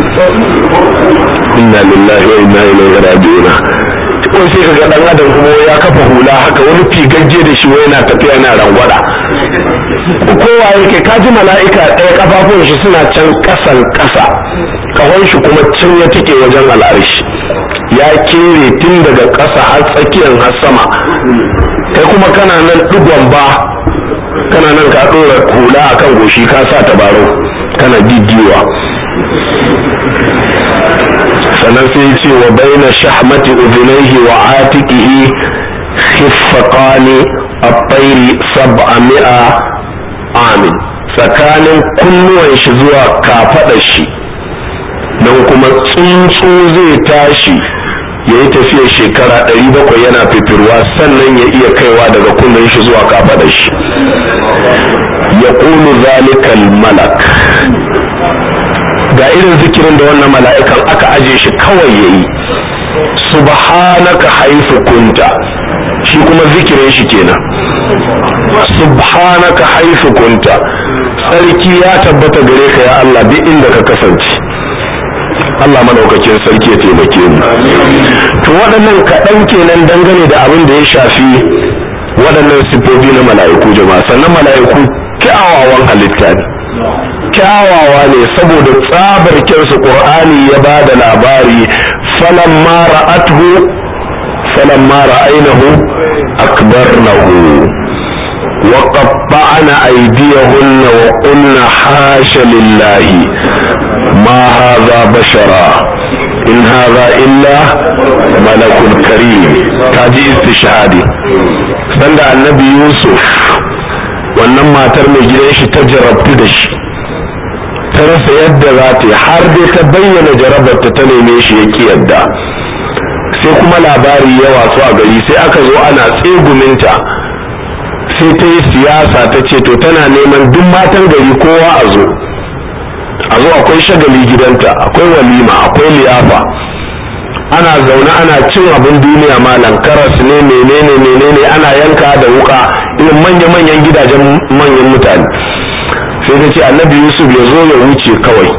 inna lillahi wa inna ilaihi raji'un ko sai kaga dan adam kuma ya kafa hula haka wani figagge da shi wai yana tafiya yana rangwada kowa yake kaji mala'ika ɗaya kafafun shi suna can kasan kasa kawon shi kuma can ya tike wajen al'arshi ya kere tun daga ƙasa har tsakiyar har sama kai kuma kana nan digon ba kana nan ka ɗora hula a kan goshi ka sa tabarau kana didiwa sannan sai ce wa baina shahmati udhunayhi wa atiqihi khiffaqani at-tayri sab'a mi'a amin tsakanin kunnuwan shi zuwa kafaɗar shi don kuma tsuntsu zai tashi ya yi tafiyar shekara ɗari bakwai yana fitirwa sannan ya iya kaiwa daga kunnen shi zuwa kafaɗar shi ya ƙulu zalikal malak ga irin zikirin da wannan mala'ikan aka aje shi kawai ya yi subhanaka haifu kunta shi kuma zikirin shi kenan subhanaka haifu kunta sarki ya tabbata gare ka ya Allah duk inda ka kasance Allah madaukakin sarki ya taimake mu to waɗannan kaɗan kenan dangane da abin da ya shafi waɗannan sifofi na mala'iku jama'a sannan mala'iku kyawawan halitta ne kyawawa ne saboda tsabar kyansu qur'ani ya ba da labari falamma ra'athu falamma ra'aynahu akbarnahu وقطعن أيديهن وقلن حاش لله ما هذا بشرا إن هذا إلا ملك كريم تاجي استشهادي سند النبي يوسف wannan matar mai gidan shi ta jarabtu da shi ta rasa yadda za ta yi har dai ta bayyana jarabarta ta neme shi ya ki yadda sai kuma labari ya wasu a gari sai aka zo ana tseguminta sai ta yi siyasa ta ce to tana neman duk matan gari kowa a zo a zo akwai shagali gidanta akwai walima akwai liyafa ana zaune ana cin abin duniya malam karas ne menene menene ana yanka da wuka irin manya-manyan gidajen manyan mutane sai ta ce annabi yusuf ya zo ya wuce kawai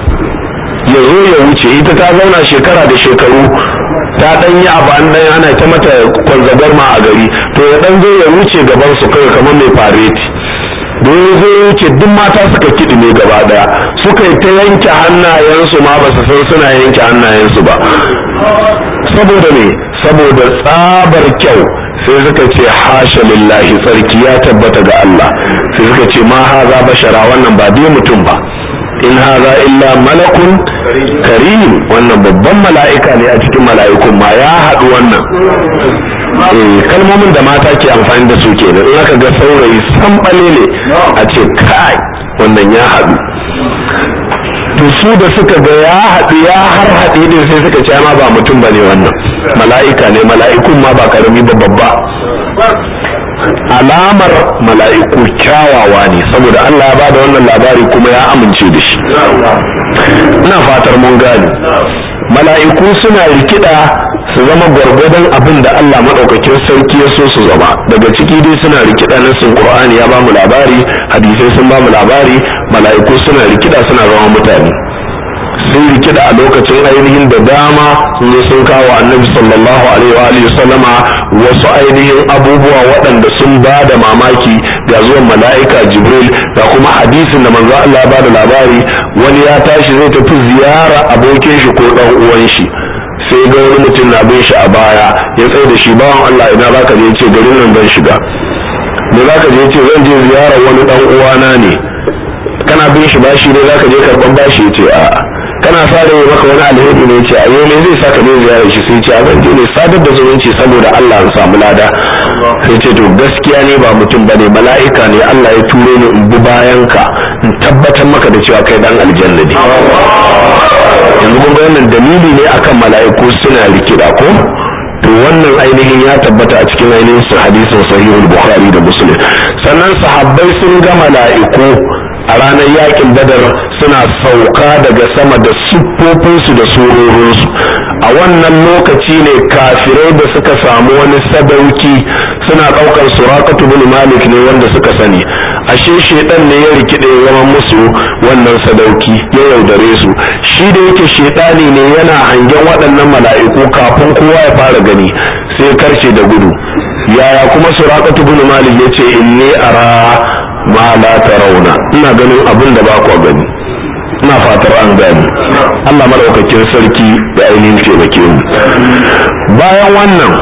ya zo ya wuce ita ta zauna shekara da shekaru ta dan yi abu an dan ana ta mata kwanzabar ma a gari to ya dan zo ya wuce gaban su kai kamar mai fareti da ya zo ya wuce duk mata suka kiɗi ne gaba daya suka yi ta yanke hannayensu ma ba su san suna yanke hannayensu ba saboda me saboda tsabar kyau sai suka ce hasha lillahi tsarki ya tabbata ga Allah sai suka ce ma haza bashara wannan ba dai mutum ba in haza illa malakun karim wannan babban mala'ika ne a cikin mala'ikun ma ya haɗu wannan kalmomin da mata ke amfani da su kenan in aka ga saurayi san ne a ce kai wannan ya haɗu to su da suka ga ya haɗu ya har haɗe ne sai suka ce ma ba mutum ba ne wannan mala'ika ne mala'ikun ma ba karami ba babba alamar mala'iku kyawawa ne saboda Allah ya bada wannan labari kuma ya amince da shi ina fatar mun gane mala'iku suna rikida su zama gwargwadon abin da Allah maɗaukakin sarki ya so su zama daga ciki dai suna rikida na sun Qur'ani ya bamu labari hadisai sun bamu labari mala'iku suna rikida suna zama mutane sun rikida a lokacin ainihin da dama sun zo sun kawo annabi sallallahu alaihi wa alihi sallama wasu ainihin abubuwa waɗanda sun ba da mamaki ga zuwan mala'ika jibril da kuma hadisin da manzo Allah ba da labari wani ya tashi zai tafi ziyara abokin shi ko dan uwan shi sai ga wani mutum na bin shi a baya ya tsaye da shi bawan Allah ina zaka je ce garin nan zan shiga me zaka je ce zan je ziyara wani dan uwana ne kana bin shi bashi ne zaka je karban bashi ya ce a'a kana fara yi maka wani alheri ne ce a yau ne zai saka ne ziyarar shi sai ce a zan je ne sadar da zumunci saboda Allah ya samu lada sai ce to gaskiya ne ba mutum bane mala'ika ne Allah ya turo ni in bi bayan ka in tabbatar maka da cewa kai dan aljanna ne yanzu kun ga wannan dalili ne akan mala'iku suna rikida ko to wannan ainihin ya tabbata a cikin ainihin su hadisin sahihul bukhari da muslim sannan sahabbai sun ga mala'iku a ranar yakin badar suna sauka daga sama da siffofinsu da surorinsu a wannan lokaci ne kafirai da suka samu wani sadauki suna ɗaukar surakatu bin malik ne wanda suka sani ashe shedan ne ya rikide ya zama musu wannan sadauki ya yaudare su shi da yake shedani ne yana hangen waɗannan mala'iku kafin kowa ya fara gani sai karce da gudu yaya kuma surakatu bin malik ya ce inni ara ma la tarawna ina ganin abin da ba ku gani ina fatar an gani Allah madaukakin sarki da ainihin taimake mu bayan wannan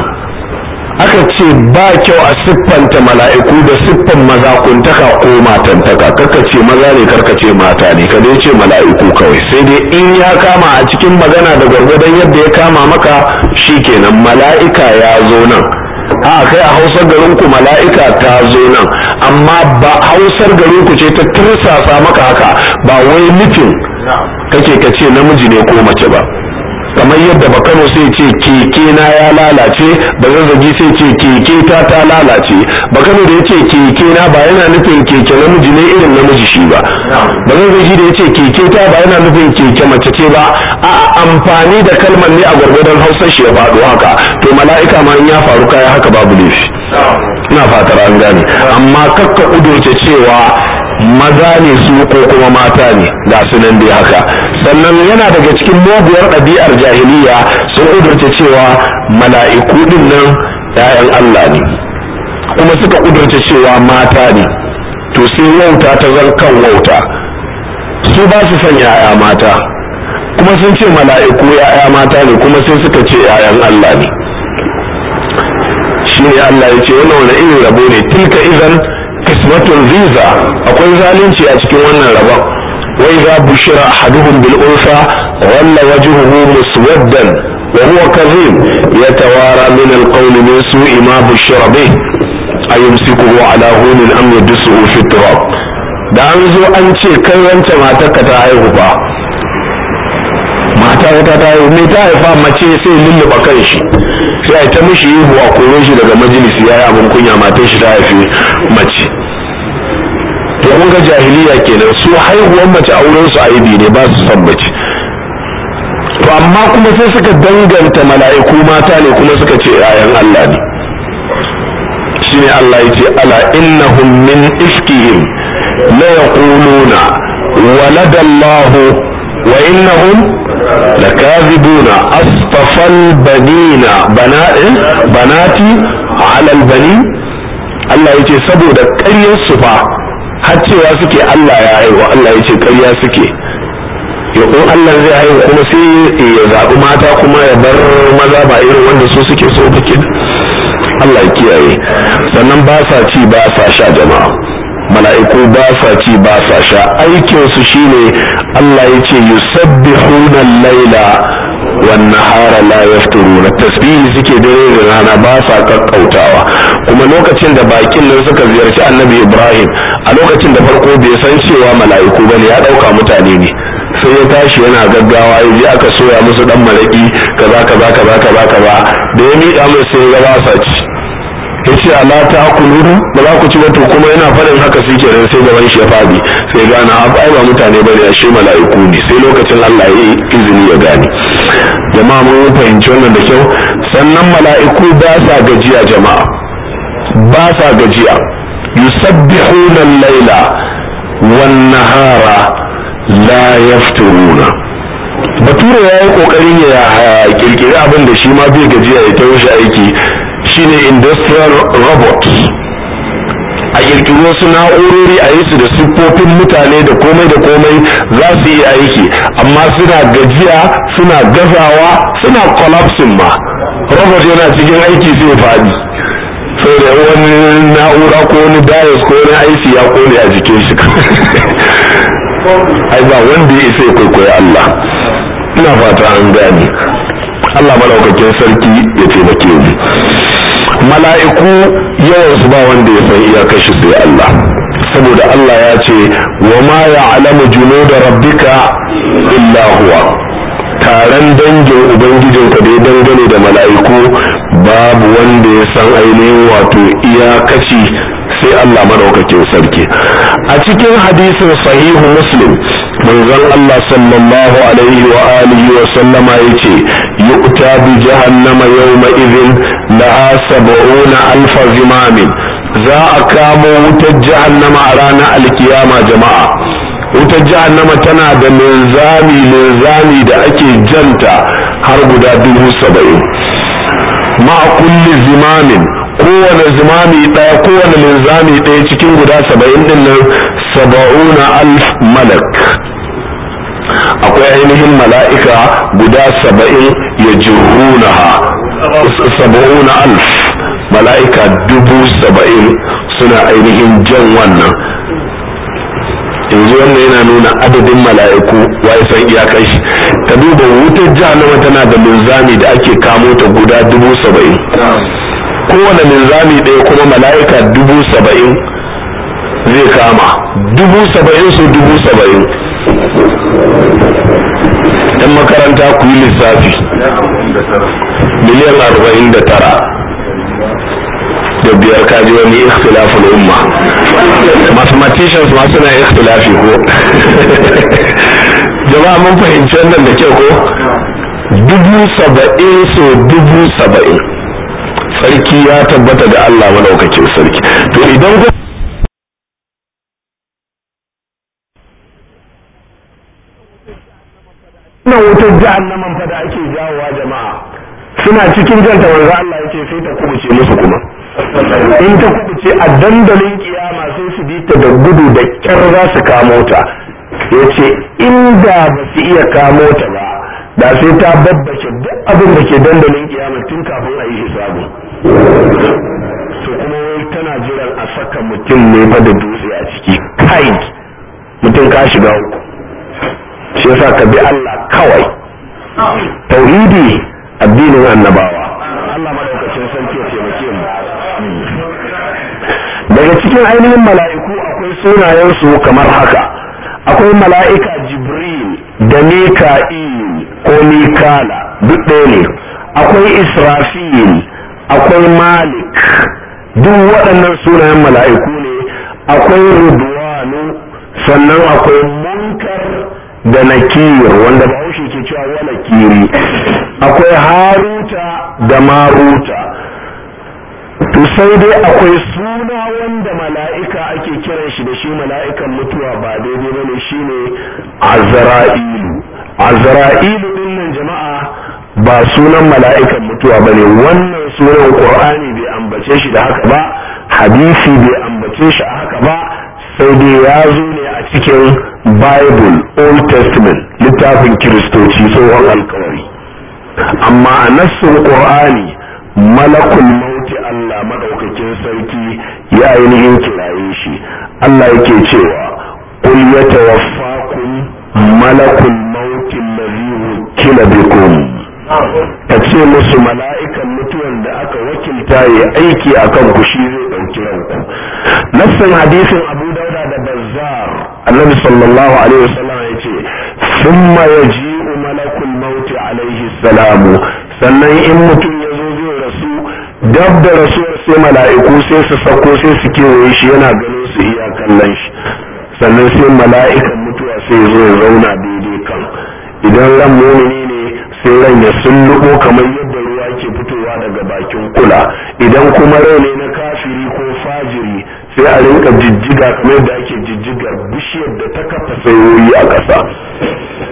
aka ce ba kyau a siffanta mala'iku da siffan mazakuntaka ko matantaka kaka ce maza ne karka ce mata ne ka dai ce mala'iku kawai sai dai in ya kama a cikin magana da gwargwadon yadda ya kama maka shikenan mala'ika ya zo nan a kai a hausar garin ku mala'ika ta zo nan amma ba hausar garin ku ce ta tursasa maka haka ba wai nufin kake ka ce namiji ne ko mace ba kamar yadda bakano sai ce keke na ya lalace ba zazzagi sai ce keke ta ta lalace bakano da yace keke na ba yana nufin keke namiji ne irin namiji shi ba ba zazzagi da yace keke ta ba yana nufin keke mace ce ba a amfani da kalmar ne a gwargwadon hausar shi ya faɗo haka to mala'ika ma in ya faru kaya haka babu laifi ina fatar an gane amma kakka kudurce cewa maza ne su ko kuma mata ne ga su nan dai haka sannan yana daga cikin muguwar ɗabi'ar jahiliya sun kudurce cewa mala'iku din nan ‘ya'yan Allah ne kuma suka kudurce cewa mata ne to sai wauta ta zan kan wauta su ba su son ‘ya'ya mata kuma sun ce mala'iku ‘ya'ya mata ne kuma sai suka ce ‘ya'yan Allah ne shi ne Allah ya ce wannan wani irin rabo ne tilka idan kismatun ziza akwai zalunci a cikin wannan rabon wai za bushira ahaduhum bil unsa walla wajhuhu muswaddan wa huwa kadhib yatawara min al qawl min su'i ma bushira bih ayumsikuhu ala hunin am yadsuhu fi turab da an zo an ce kai wance matarka ta haihu fa mata wata ta haihu me ta haifa mace sai lulluɓa kan shi sai a ta mishi ihu a kore shi daga majalisi yayi abin kunya matar shi ta haifi mace to kun ga jahiliya kenan su haihuwar mace a wurin su aibi ne ba su son mace to amma kuma sai suka danganta mala'iku mata ne kuma suka ce ayan Allah ne shine Allah ya ce ala innahum min ifkihim la yaquluna waladallahu wa innahum لكاذبون أصطفى البنين بنات بناتي على البنين Allah ya ce saboda ƙaryar su fa har cewa suke Allah ya haihu Allah ya ce ƙarya suke ya ko Allah zai haihu kuma sai ya zaɓi mata kuma ya bar maza ba irin wanda su suke so kake Allah ya kiyaye sannan ba sa ci ba sa sha jama'a mala'iku ba sa ci ba sa sha aikinsu shine Allah ya ce yusabbihuna laila wan nahara la yafturuna tasbihi suke dare da rana ba sa kakkautawa kuma lokacin da bakin nan suka ziyarci annabi Ibrahim a lokacin da farko bai san cewa mala'iku bane ya dauka mutane ne sai ya tashi yana gaggawa ya je aka soya musu dan malaki kaza kaza kaza kaza kaza da ya miƙa mai sai ya ba sa ci ya ce ala ta kuluru ba za ku ci ba to kuma yana faɗin haka su kenan sai gaban shi ya faɗi sai gana ai ba mutane bane a shi mala'iku ne sai lokacin Allah ya yi izini ya gane jama'a mun fahimci wannan da kyau sannan mala'iku ba sa gajiya jama'a ba sa gajiya yusabbihuna al-laila wan nahara la yafturuna bature ya yi kokarin ya kirkiri abin da shi ma bai gajiya ya ta shi aiki shine industrial robot a kirkiri wasu na'urori a yi su da siffofin mutane da komai da komai za su yi aiki amma suna gajiya suna gazawa suna collapsing ma robot yana cikin aiki sai faɗi sai da wani na'ura ko wani bias ko wani aiki ya kone a jikin shi ai ba wanda ya isa ya kwaikwayo Allah ina fata an gane Allah malaukakin sarki ya taimake mu mala'iku yawan su ba wanda ya san iyakar shi sai Allah saboda Allah ya ce wa ma ya'lamu junuda rabbika illa huwa taron dangin ubangijinka da ya dangane da mala'iku babu wanda ya san ainihin wato iyakaci sai Allah madaukakin sarki a cikin hadisin sahihu muslim manzon Allah sallallahu alaihi wa alihi wa sallama yace yu'ta bi jahannama yawma idhin laha sab'una alfa zimamin za a kamo wutar jahannama a ranar alkiyama jama'a wutar jahannama tana da linzami linzami da ake janta har guda dubu saba'in ma kulli zimamin kowane zimami ɗaya kowane linzami ɗaya cikin guda saba'in ɗin nan saba'una alf malak akwai ainihin mala'ika guda saba'in ya jirunaha saba'una alf mala'ika dubu saba'in suna ainihin jan wannan yanzu wannan yana nuna adadin mala'iku waye san iyakar shi ta duba wutar jahannama tana da linzami da ake kamo ta guda dubu saba'in kowane linzami ɗaya kuma mala'ika dubu saba'in zai kama dubu saba'in su dubu saba'in yan makaranta ku yi lissafi miliyan arba'in da tara da biyar kaji wani ikhtilafin umma mathematicians ma suna ikhtilafi ko jama'a mun fahimci wannan da kyau ko dubu saba'in so dubu saba'in sarki ya tabbata da Allah madaukakin sarki to idan ku wannan wutar jahannaman fa da ake jawowa jama'a suna cikin janta manzo Allah yake sai ta kubuce musu kuma in ta kubuce a dandalin kiyama sai su bi ta da gudu da kyar za su kamo ta yace inda ba su iya kamo ta ba da sai ta babbace duk abin da ke dandalin kiyama tun kafin a yi hisabu to kuma wai tana jiran a saka mutum ne fa da dutse a ciki kai mutum ka shiga uku shi yasa ka bi Allah kawai tauhidi addinin annabawa Allah madaukakin sarki ya taimake mu daga cikin ainihin mala'iku akwai sunayen su kamar haka akwai mala'ika jibril da mika'il ko mikala duk ɗaya ne akwai israfil akwai malik duk waɗannan sunayen mala'iku ne akwai rudwanu sannan akwai munkar da nakir wanda bahaushe ke cewa wala kiri akwai haruta da maruta to sai dai akwai suna wanda mala'ika ake kiran shi da shi mala'ikan mutuwa ba daidai bane shine azra'ilu azra'ilu din nan jama'a ba sunan mala'ikan mutuwa bane wannan sunan qur'ani bai ambace shi da haka ba hadisi bai ambace shi a haka ba sai dai ya zo ne a cikin bible old testament littafin kiristoci tsohon alkawari amma a nassin qur'ani malakul mauti allah madaukakin sarki ya ainihin kiraye shi allah yake cewa qul yatawaffakum malakul mauti allazi wukila bikum ka ce musu mala'ikan mutuwan da aka wakilta ya aiki akan ku shi zai ɗauki ranku nassin hadisin abu dauda da bazzar annabi sallallahu alaihi wasallam ya ce thumma yaji'u malakul mauti alaihi salamu sannan in mutum ya zo zai rasu dab da rasuwar sai mala'iku sai su sako sai su kewaye shi yana ganin su iya kallon shi sannan sai mala'ikan mutuwa sai zo ya zauna daidai kan idan ran mumini ne sai ran ya sulluɓo kamar yadda ruwa ke fitowa daga bakin kula idan kuma rai ne na kafiri ko fajiri sai a rinka jijjiga kamar yadda ake jijjigar bishiyar da ta kafa sayoyi a ƙasa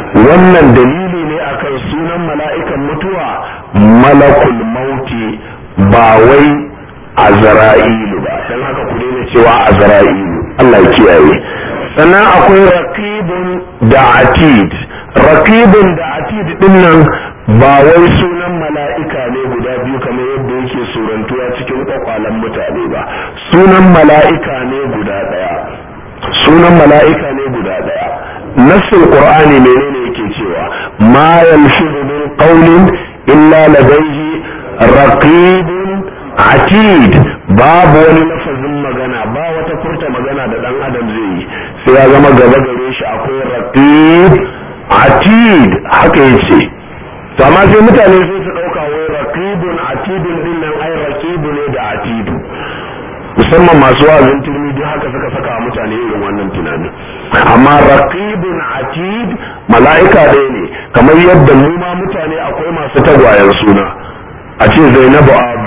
wannan dalili ne akan sunan mala'ikan mutuwa malakul mauti ba wai azra'ilu ba dan haka ku daina cewa azra'ilu Allah ya kiyaye sannan akwai raqibun da atid raqibun da atid din nan ba wai sunan mala'ika ne guda biyu kamar yadda yake surantuwa cikin kwakwalen mutane ba sunan mala'ika ne guda daya sunan mala'ika ne guda daya nassin qur'ani menene yake cewa ma yalfizu min qawlin illa ladayhi raqibun atid babu wani lafazin magana ba wata furta magana da dan adam zai yi sai ya zama gaba gare shi akwai raqib atid haka yace to amma sai mutane sai su dauka wai raqibun atidun din nan ai raqibu ne da atidu musamman masu wa'azin turmi duk haka suka saka mutane irin wannan tunani amma raqibun atid mala'ika ɗaya ne kamar yadda mu ma mutane akwai masu tagwayen suna a ce zainabu abu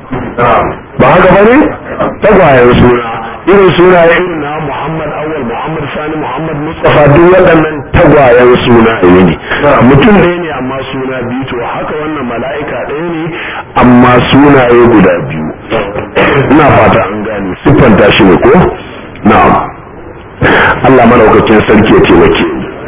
ba haka ba ne tagwayen suna irin suna ya irin na muhammad awal muhammad sani muhammad mustafa duk waɗannan tagwayen suna ne mutum ɗaya ne amma suna biyu to haka wannan mala'ika ɗaya ne amma sunaye guda biyu ina fata an gane siffanta shi ne ko na'am Allah madaukakin sarki ya taimake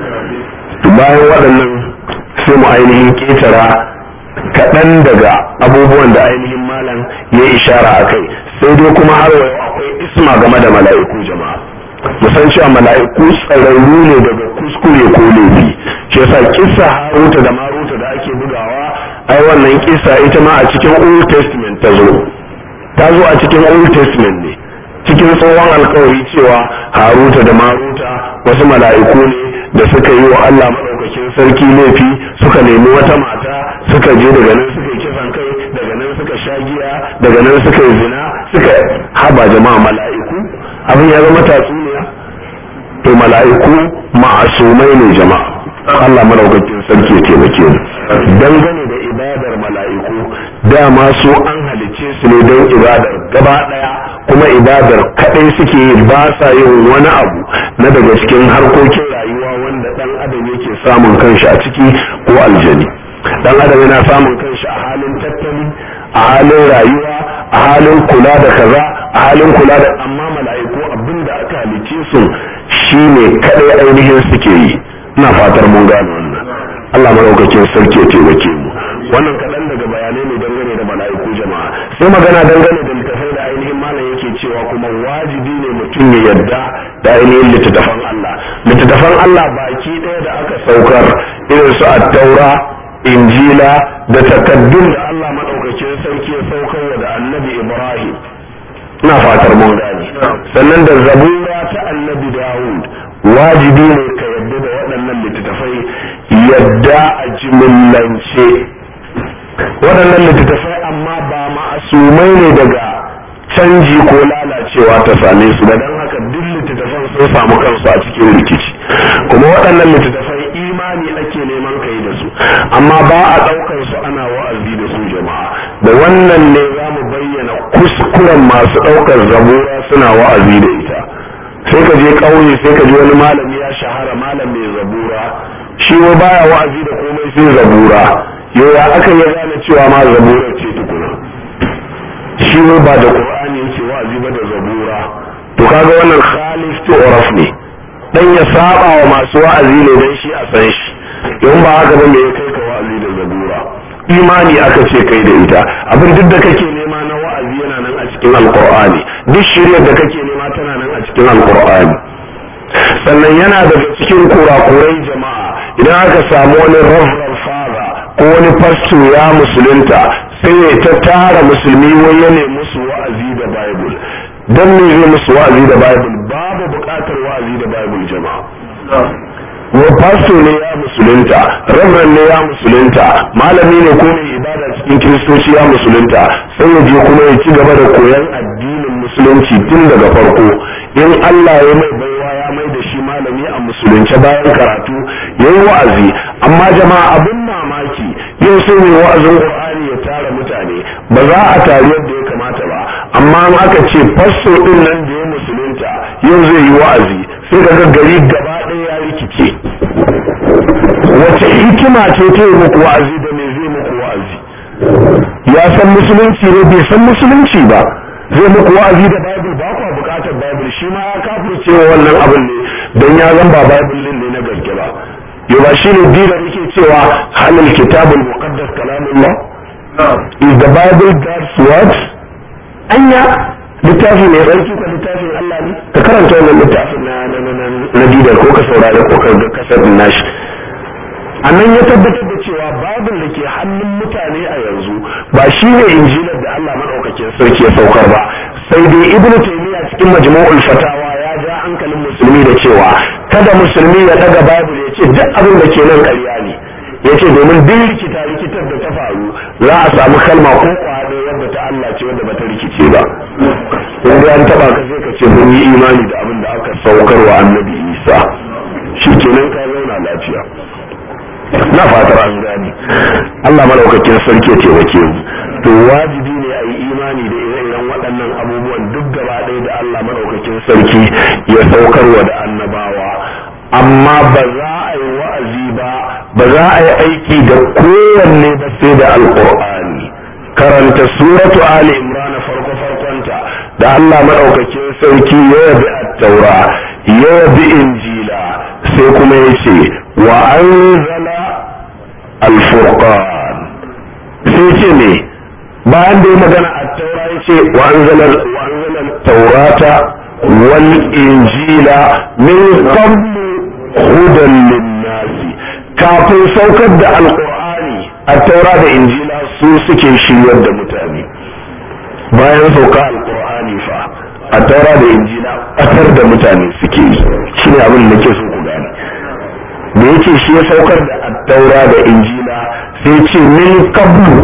to bayan waɗannan sai mu ainihin ketara kaɗan daga abubuwan da ainihin malam ya ishara a kai sai dai kuma har wa akwai isma game da mala'iku jama'a musan cewa mala'iku tsararru ne daga kuskure ko laifi shi yasa kissa haruta da maruta da ake bugawa ai wannan kissa ita ma a cikin old testament ta zo ta zo a cikin old testament ne cikin tsohon alkawari cewa haruta da maruta wasu mala'iku ne da suka yi wa Allah maɗaukakin sarki laifi suka nemi wata mata suka je daga nan suka yi kisan kai daga nan suka sha giya daga nan suka yi zina suka haba jama'a mala'iku abin ya zama tatsuniya to mala'iku ma'asumai ne jama'a Allah maɗaukakin sarki ya taimake mu dangane da ibadar mala'iku dama su an halicce su ne don ibadar gaba ɗaya kuma ibadar kaɗai suke yi ba sa yin wani abu na daga cikin harkokin rayuwa wanda ɗan adam yake samun kanshi a ciki ko aljani ɗan adam yana samun kanshi a halin tattali a halin rayuwa a halin kula da kaza a halin kula da amma mala'iku abin da aka halicce su shine kaɗai ainihin suke yi ina fatar mun gane wannan Allah madaukakin sarki ya taimake mu wannan kaɗan daga bayanai ne dangane da mala'iku jama'a sai magana dangane da littafai da ainihin malam yake cewa kuma wajibi ne mutum ya yarda da ainihin littattafan Allah littattafan Allah baki ɗaya da aka saukar irin su at-taura injila da takaddun da Allah madaukakin sarki ya saukar da annabi Ibrahim ina fatar mun gane sannan da zabura ta annabi Dawud wajibi ne ka yadda da waɗannan littattafai yadda a jimillance waɗannan littattafai amma ba ma'asumai ne daga canji ko lalacewa ta same su ba don haka duk littattafan sun samu kansu a cikin rikici kuma waɗannan littattafai imani ake neman kai da su amma ba a ɗaukar su ana wa'azi da su jama'a da wannan ne za mu bayyana kuskuren masu ɗaukar zabura suna wa'azi da ita sai ka je ƙauye sai ka ji wani malami ya shahara malam mai zabura shi wa baya wa'azi da komai sai zabura yau ya aka ya gane cewa ma zabura ce tukuna shi wa ba da qur'ani yake wa'azi ba da zabura to kaga wannan khalif to uraf ne dan ya saba wa masu wa'azi ne dan shi a san shi in ba haka ba me ya kai ka wa'azi da zabura imani aka ce kai da ita abin duk da kake nema na wa'azi yana nan a cikin alqur'ani duk shiryar da kake nema tana nan a cikin alqur'ani sannan yana daga cikin kurakurai jama'a idan aka samu wani reverend father ko wani pastor ya musulunta sai ya ta tara musulmi wai ya nemi musu wa'azi da bible dan me zai musu wa'azi da bible babu buƙatar wa'azi da bible jama'a wa pastor ne ya musulunta reverend ne ya musulunta malami ne ko mai ibada cikin kiristoci ya musulunta sai ya je kuma ya ci gaba da koyon addinin musulunci tun daga farko in Allah ya mai baiwa ya mai da shi malami a musulunce bayan karatu ya yi wa'azi amma jama'a abin mamaki yau sai mai wa'azin qur'ani ya tara mutane ba za a tari yadda ya kamata ba amma in aka ce fasto din nan da ya musulunta yau zai yi wa'azi sai daga gari gaba ɗaya ya rikice wace hikima ce ta yi muku wa'azi da me zai muku wa'azi ya san musulunci ne bai san musulunci ba zai muku wa'azi da bible ba ku bukatar bible shi ma ya kafirce wa wannan abin ne don ya zan ba bible din ne na gaske ba yau ba shi ne dina yake cewa halal kitabul muqaddas kalamullah is the bible god's word anya littafi mai tsarki ko littafin Allah ne ka karanta wannan littafin na na na na didar ko ka saurare ko ka ga kasar nashi annan ya tabbatar da cewa babin da ke hannun mutane a yanzu ba shi ne injilar da Allah madaukakin sarki ya saukar ba sai dai ibn taymiya cikin majmu'ul fatawa ya ja hankalin musulmi da cewa kada musulmi ya daga babul ya ce duk abin da ke nan ƙarya ne ya ce domin duk rikita rikitar da ta faru za a samu kalma ko kwado wadda ta Allah ce wadda bata rikice ba in dai an taba ka sai ka ce mun yi imani da abin da aka saukar wa annabi Isa shi kenan ka zauna lafiya na fatar an gane Allah malaukakin sarki ya taimake mu to wajibi ne a yi imani da ire-iren waɗannan abubuwan duk gaba ɗaya da Allah malaukakin sarki ya saukarwa da annabawa amma ba za a yi wa'azi ba ba za a yi aiki da kowanne ba sai da alƙur'ani karanta suratu ali imran farko farkonta da Allah madaukakin sarki ya yabi at-taura ya yabi injila sai kuma ya ce wa anzala al-furqan sai ce ne bayan da ya magana at-taura ya ce wa anzala wa anzala at-taurata wal injila min qablu hudan lin-nasi kafin saukar da alqur'ani at-taura da injila su suke shiryar da mutane bayan sauka alkur'ani fa a taura da injila ƙasar da mutane suke yi shi ne abin da ke so ku gane da yake shi ya saukar da attaura da injila sai ce min qablu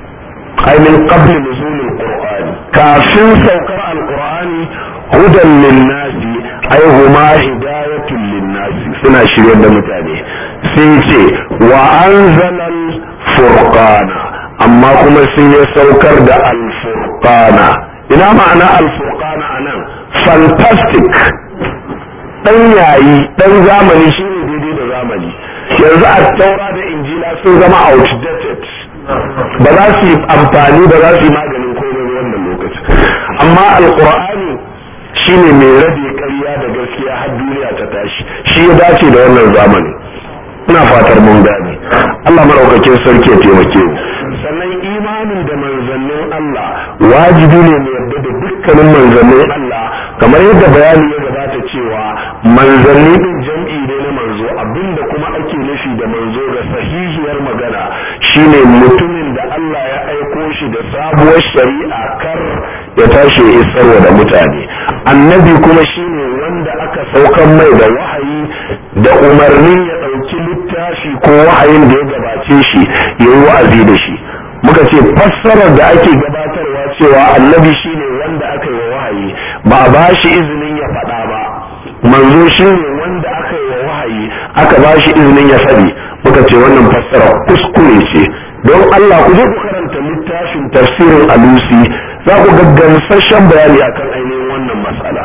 ai min qablu nuzulil qur'ani kafin saukar alqur'ani hudan linnasi ai huma hidayatun linnasi suna shiryar da mutane sai ce wa anzalal furqana amma kuma sai ya saukar da alfurqana ina ma'ana alfurqana anan fantastic dan yayi dan zamani shine daidai da zamani yanzu a taura da injila sun zama outdated ba za su yi amfani ba za su yi maganin komai wannan lokaci amma alqur'ani shine mai rabe ƙarya da gaskiya har duniya ta tashi shi ya dace da wannan zamani ina fatar mun gane Allah maraukakin sarki ya taimake mu sannan imanin da manzannin Allah wajibi ne mu yarda da dukkanin manzannin Allah kamar yadda bayani ya gabata cewa manzanni din jam'i ne na manzo abinda kuma ake nufi da manzo ga sahihiyar magana shine mutumin da Allah ya aiko shi da sabuwar shari'a kar ya tashi ya isarwa da mutane annabi kuma shine wanda aka saukan mai da wahayi da umarnin ya ɗauki littafi ko wahayin da ya gabace shi ya yi wa'azi da shi muka ce fassarar da ake gabatarwa cewa annabi shine wanda aka yi wa wahayi ba a ba shi izinin ya faɗa ba manzo shine wanda aka yi wa wahayi aka ba shi izinin ya faɗi muka ce wannan fassara kuskure ce don Allah ku je ku karanta littafin tafsirin alusi za ku ga gamsasshen bayani akan ainihin wannan matsala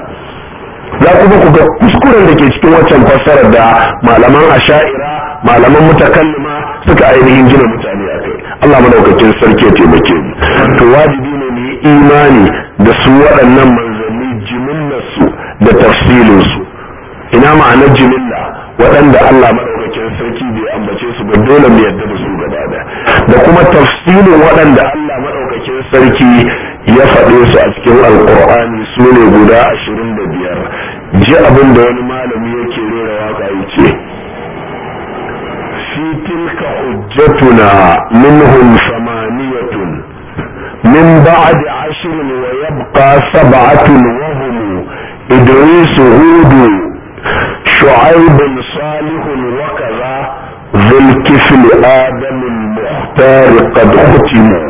za kuma ku ga kuskuren da ke cikin waccan fassarar da malaman asha'ira malaman mutakallima suka ainihin gina mutane a kai Allah madaukakin sarki ya taimake mu to wajibi ne mu yi imani da su waɗannan manzanni jimillarsu da tafsilinsu ina ma'anar jimilla waɗanda Allah madaukakin sarki bai ambace su ba dole mu yarda da su gaba da da kuma tafsilin waɗanda Allah madaukakin sarki ya faɗe su a cikin alkur'ani su ne guda ashirin da biyar ji abin da wani malami yake rera waka ya ce fi tilka hujjatuna minhum samaniyatun min ba'di ashrin wa yabqa sab'atun wa hum idris hud shu'aib salih wa kaza ذو الكفل آدم المختار قد ختموا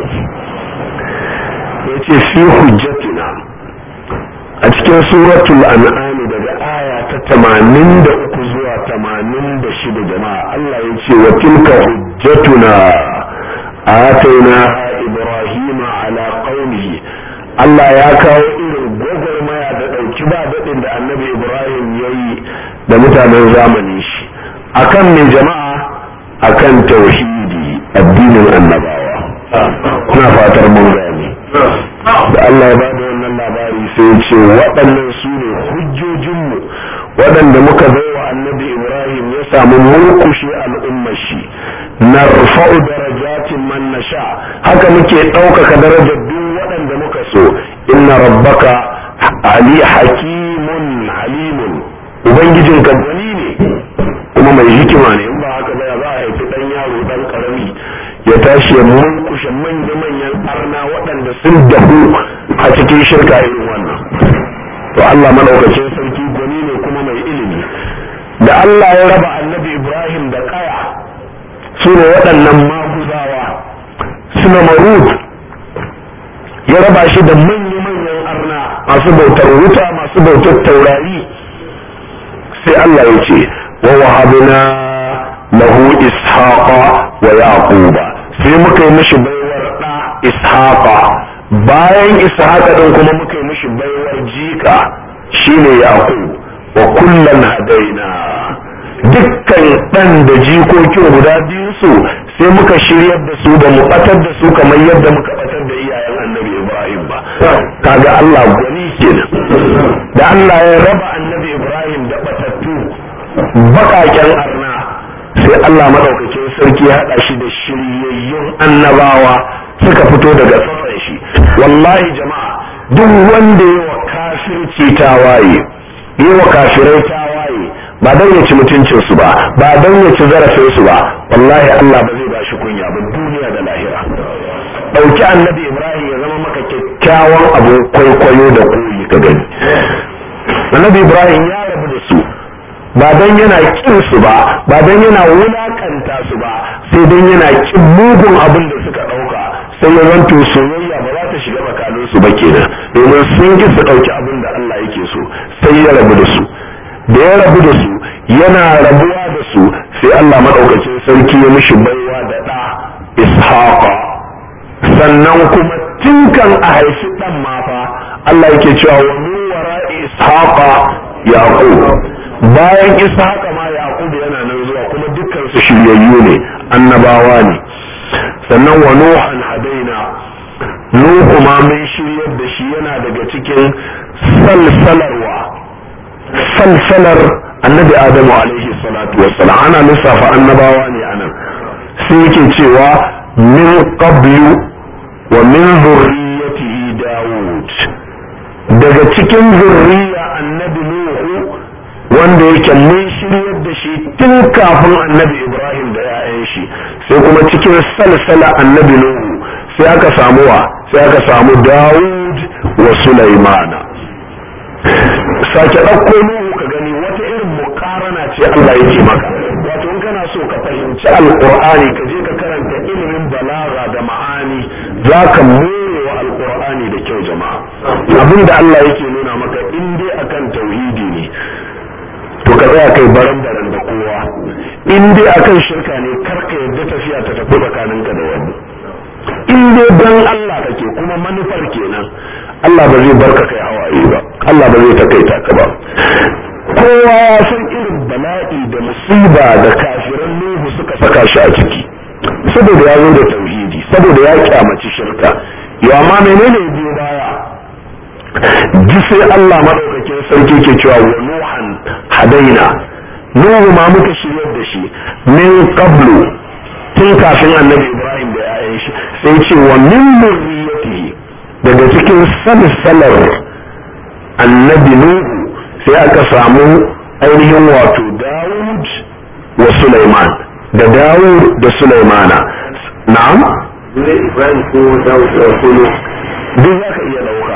yace fi hujjatina a cikin suratul an'am daga aya ta tamanin da uku zuwa tamanin da shida jama'a Allah ya ce wa tilka hujjatuna ataina ibrahima ala qaumihi Allah ya kawo irin gwagwarmaya da ɗauki ba daɗin da annabi ibrahim ya yi da mutanen zamanin shi akan mai jama'a akan tauhidi addinin annabawa ina fatar mun gane da Allah ya bada wannan labari sai ya ce waɗannan su ne hujjojinmu waɗanda muka baiwa annabi Ibrahim ya samu murkushe al'ummar shi narfa'u darajatin man nasha haka muke ɗaukaka darajar duk waɗanda muka so inna rabbaka ali hakimun alimun ubangijinka gwani ne kuma mai hikima ne in ba haka ba za a haifi ɗan yaro ɗan ƙarami ya tashi ya murkushe manya-manyan arna waɗanda sun dahu a cikin shirka irin wannan to Allah madaukakin sarki gwani ne kuma mai ilimi da Allah ya raba annabi Ibrahim da kaya su ne waɗannan maguzawa suna marut ya raba shi da manya-manyan arna masu bautar wuta masu bautar taurari sai Allah ya ce wa wahabna lahu ishaqa wa yaquba sai muka yi mishi baiwar da ishaqa bayan ishaqa din kuma muka yi mishi baiwar jika shine yaqub wa kullan hadaina dukkan dan da jikokin guda biyu su sai muka shiryar da su da mu batar da su kamar yadda muka batar da iyayen annabi ibrahim ba kaga Allah gwani kenan da Allah ya raba annabi ibrahim da batattu bakaken arna sai Allah madaukakin sarki ya haɗa shi da shiryayyun annabawa suka fito daga tsatsan shi wallahi jama'a duk wanda ya wa kafirci tawaye yi wa kafirai tawaye ba don ya ci mutuncinsu ba ba don ya ci zarafinsu ba wallahi Allah ba zai ba shi kunya ba duniya da lahira ɗauki annabi ibrahim ya zama maka kyakkyawan abin kwaikwayo da koyi ka gani annabi ibrahim ya rabu da su ba don yana kin su ba ba don yana wulakanta su ba sai don yana kin mugun abin da suka ɗauka sai ya zanto soyayya ba za ta shiga tsakanin su ba kenan domin sun ki su ɗauki abin da Allah yake so sai ya rabu da su da ya rabu da su yana rabuwa da su sai Allah maɗaukacin sarki ya mishi baiwa da ɗa ishaqa sannan kuma tinkan a haifi ɗan ma fa Allah yake cewa wa min wara'i ishaqa yaqub bayan ishaqa ma yaqub yana nan zuwa kuma dukkan su shiryayyu ne annabawa ne sannan wa nuhan hadaina nuhu ma mun shiryar da shi yana daga cikin salsalarwa salsalar annabi adamu alaihi salatu wassalam ana lissafa annabawa ne anan sai yake cewa min qablu wa min zurriyatihi dawud daga cikin zurriya annabi nuhu wanda yake mun shiryar da shi tun kafin annabi ibrahim da 'ya'yan shi sai kuma cikin salsala annabi nuhu sai aka samu wa sai aka samu dawud wa sulaimana sake ɗauko nuhu ka gani wata irin mukarana ce Allah yake maka wato in kana so ka fahimci alqur'ani ka je ka karanta ilimin balaga da ma'ani za ka wa alqur'ani da kyau jama'a abinda Allah yake nuna maka in dai akan tauhidi ne to ka tsaya kai baran baran da kowa in dai akan shirka ne kar ka yadda tafiya ta tafi tsakaninka da wani in dai dan Allah kake kuma manufar kenan Allah ba zai barka kai hawaye ba Allah ba zai takaita ka ba kowa ya san irin bala'i da musiba da kafiran Nuhu suka saka shi a ciki saboda ya zo da tauhidi saboda ya kyamaci shirka ya amma menene biyo baya ji sai Allah madaukakin sarki ke cewa wa nuhan hadaina Nuhu ma muka shiryar da shi min qablu tun kafin annabi Ibrahim da 'ya'yan shi sai ce wa min zurriyatihi daga cikin salsalar annabi nuhu sai aka samu ainihin wato dawud wa sulaiman da dawud da sulaimana na'am ibrahim ko dawud da kulu duk za ka iya ɗauka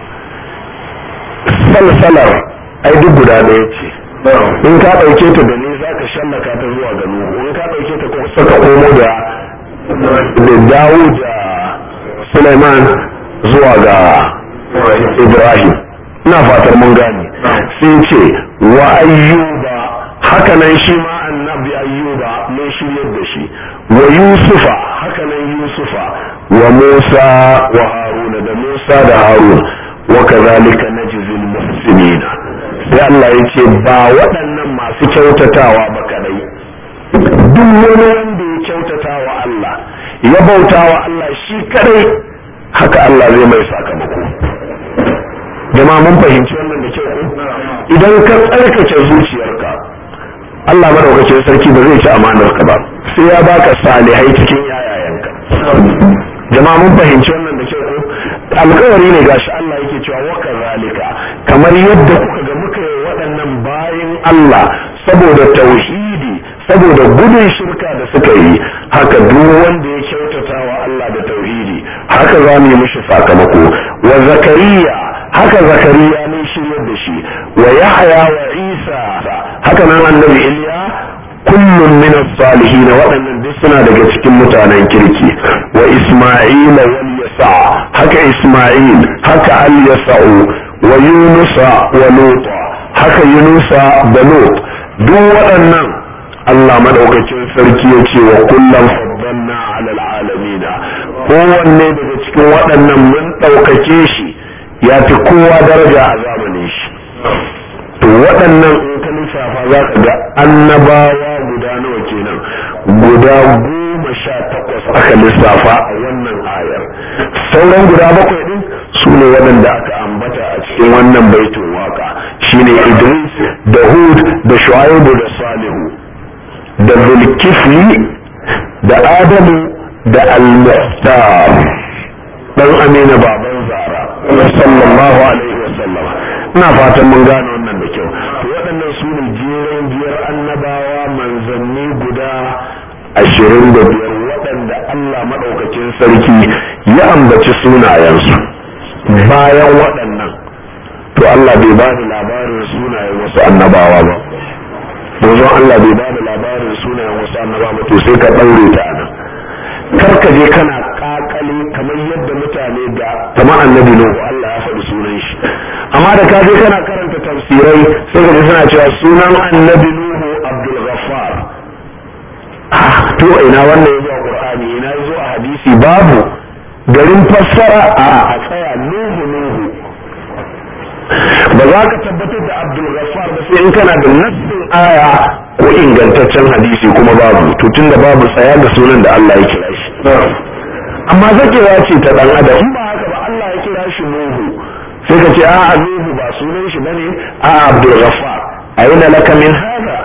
salsalar ai duk guda ɗaya ce in ka ɗauke ta da ne za ka shallaka ta zuwa ga nuhu in ka ɗauke ta ko saka komo da da dawud da sulaiman zuwa ga Ibrahim ina fatar mun gane sai ce wa ayyuba hakanan shi ma annabi ayyuba mun shiryar da shi wa yusufa hakanan yusufa wa musa wa haruna da musa da harun wa kazalika najzil muhsinina sai Allah ya ce ba waɗannan masu kyautatawa ba kadai duk wani wanda kyautata wa Allah ya bauta wa Allah shi kadai haka Allah zai mai sakamako jama'a mun fahimci wannan da kyau idan ka tsarkake zuciyarka Allah madaukakin sarki ba zai ci amanar ka ba sai ya baka salihai cikin yayayenka jama'a mun fahimci wannan da kyau ko alkawari ne gashi Allah yake cewa wa kazalika kamar yadda kuka ga muka yi waɗannan bayan Allah saboda tauhidi saboda gudun shirka da suka yi haka duk wanda ya kyautata wa Allah da tauhidi haka za mu yi mishi sakamako wa zakariya haka zakariya ne shiryar da shi wa yahya wa isa haka nan annabi iliya kullum min as-salihin waɗannan duk suna daga cikin mutanen kirki wa isma'ila wal yasa haka isma'il haka al yasa'u wa yunusa wa lut haka yunusa da lut duk waɗannan Allah madaukakin sarki ya ce wa kullum faddalna ala alamin kowanne daga cikin waɗannan mun ɗaukake shi ya fi kowa daraja a zamanin shi to waɗannan in ka lissafa za ka ga annabawa guda nawa kenan guda goma sha takwas aka lissafa a wannan ayar sauran guda bakwai ɗin su ne waɗanda aka ambata a cikin wannan baitin waka shine idris da hud da shu'aibu da salihu da zulkifli da adamu da al-muhtar dan amina baban zara sallallahu alaihi wasallam ina fatan mun gane wannan da kyau to waɗannan su ne jeren biyar annabawa manzanni guda ashirin da biyar waɗanda Allah maɗaukakin sarki ya ambaci sunayensu bayan waɗannan to Allah bai ba da labarin sunayen wasu annabawa ba manzon Allah bai ba da labarin sunayen wasu annabawa ba to sai ka ɗaure ta nan kar ka je kana kakale kamar yadda mutane da kamar annabi Nuhu Allah ya faɗi sunan shi amma da ka je kana karanta tafsirai sai ka ji suna cewa sunan annabi Nuhu Abdul Ghaffar to ina wannan yazo a Qur'ani ina yazo a hadisi babu garin fassara a a tsaya Nuhu Nuhu ba za ka tabbatar da Abdul Ghaffar ba sai in kana da nassin aya ko ingantaccen hadisi kuma babu to tunda babu tsaya ga sunan da Allah ya kira shi amma zakewa ce ta dan adam in ba haka ba Allah ya kira shi Nuhu sai ka ce a Nuhu ba sunan shi bane a Abdul Ghaffar aina laka min hada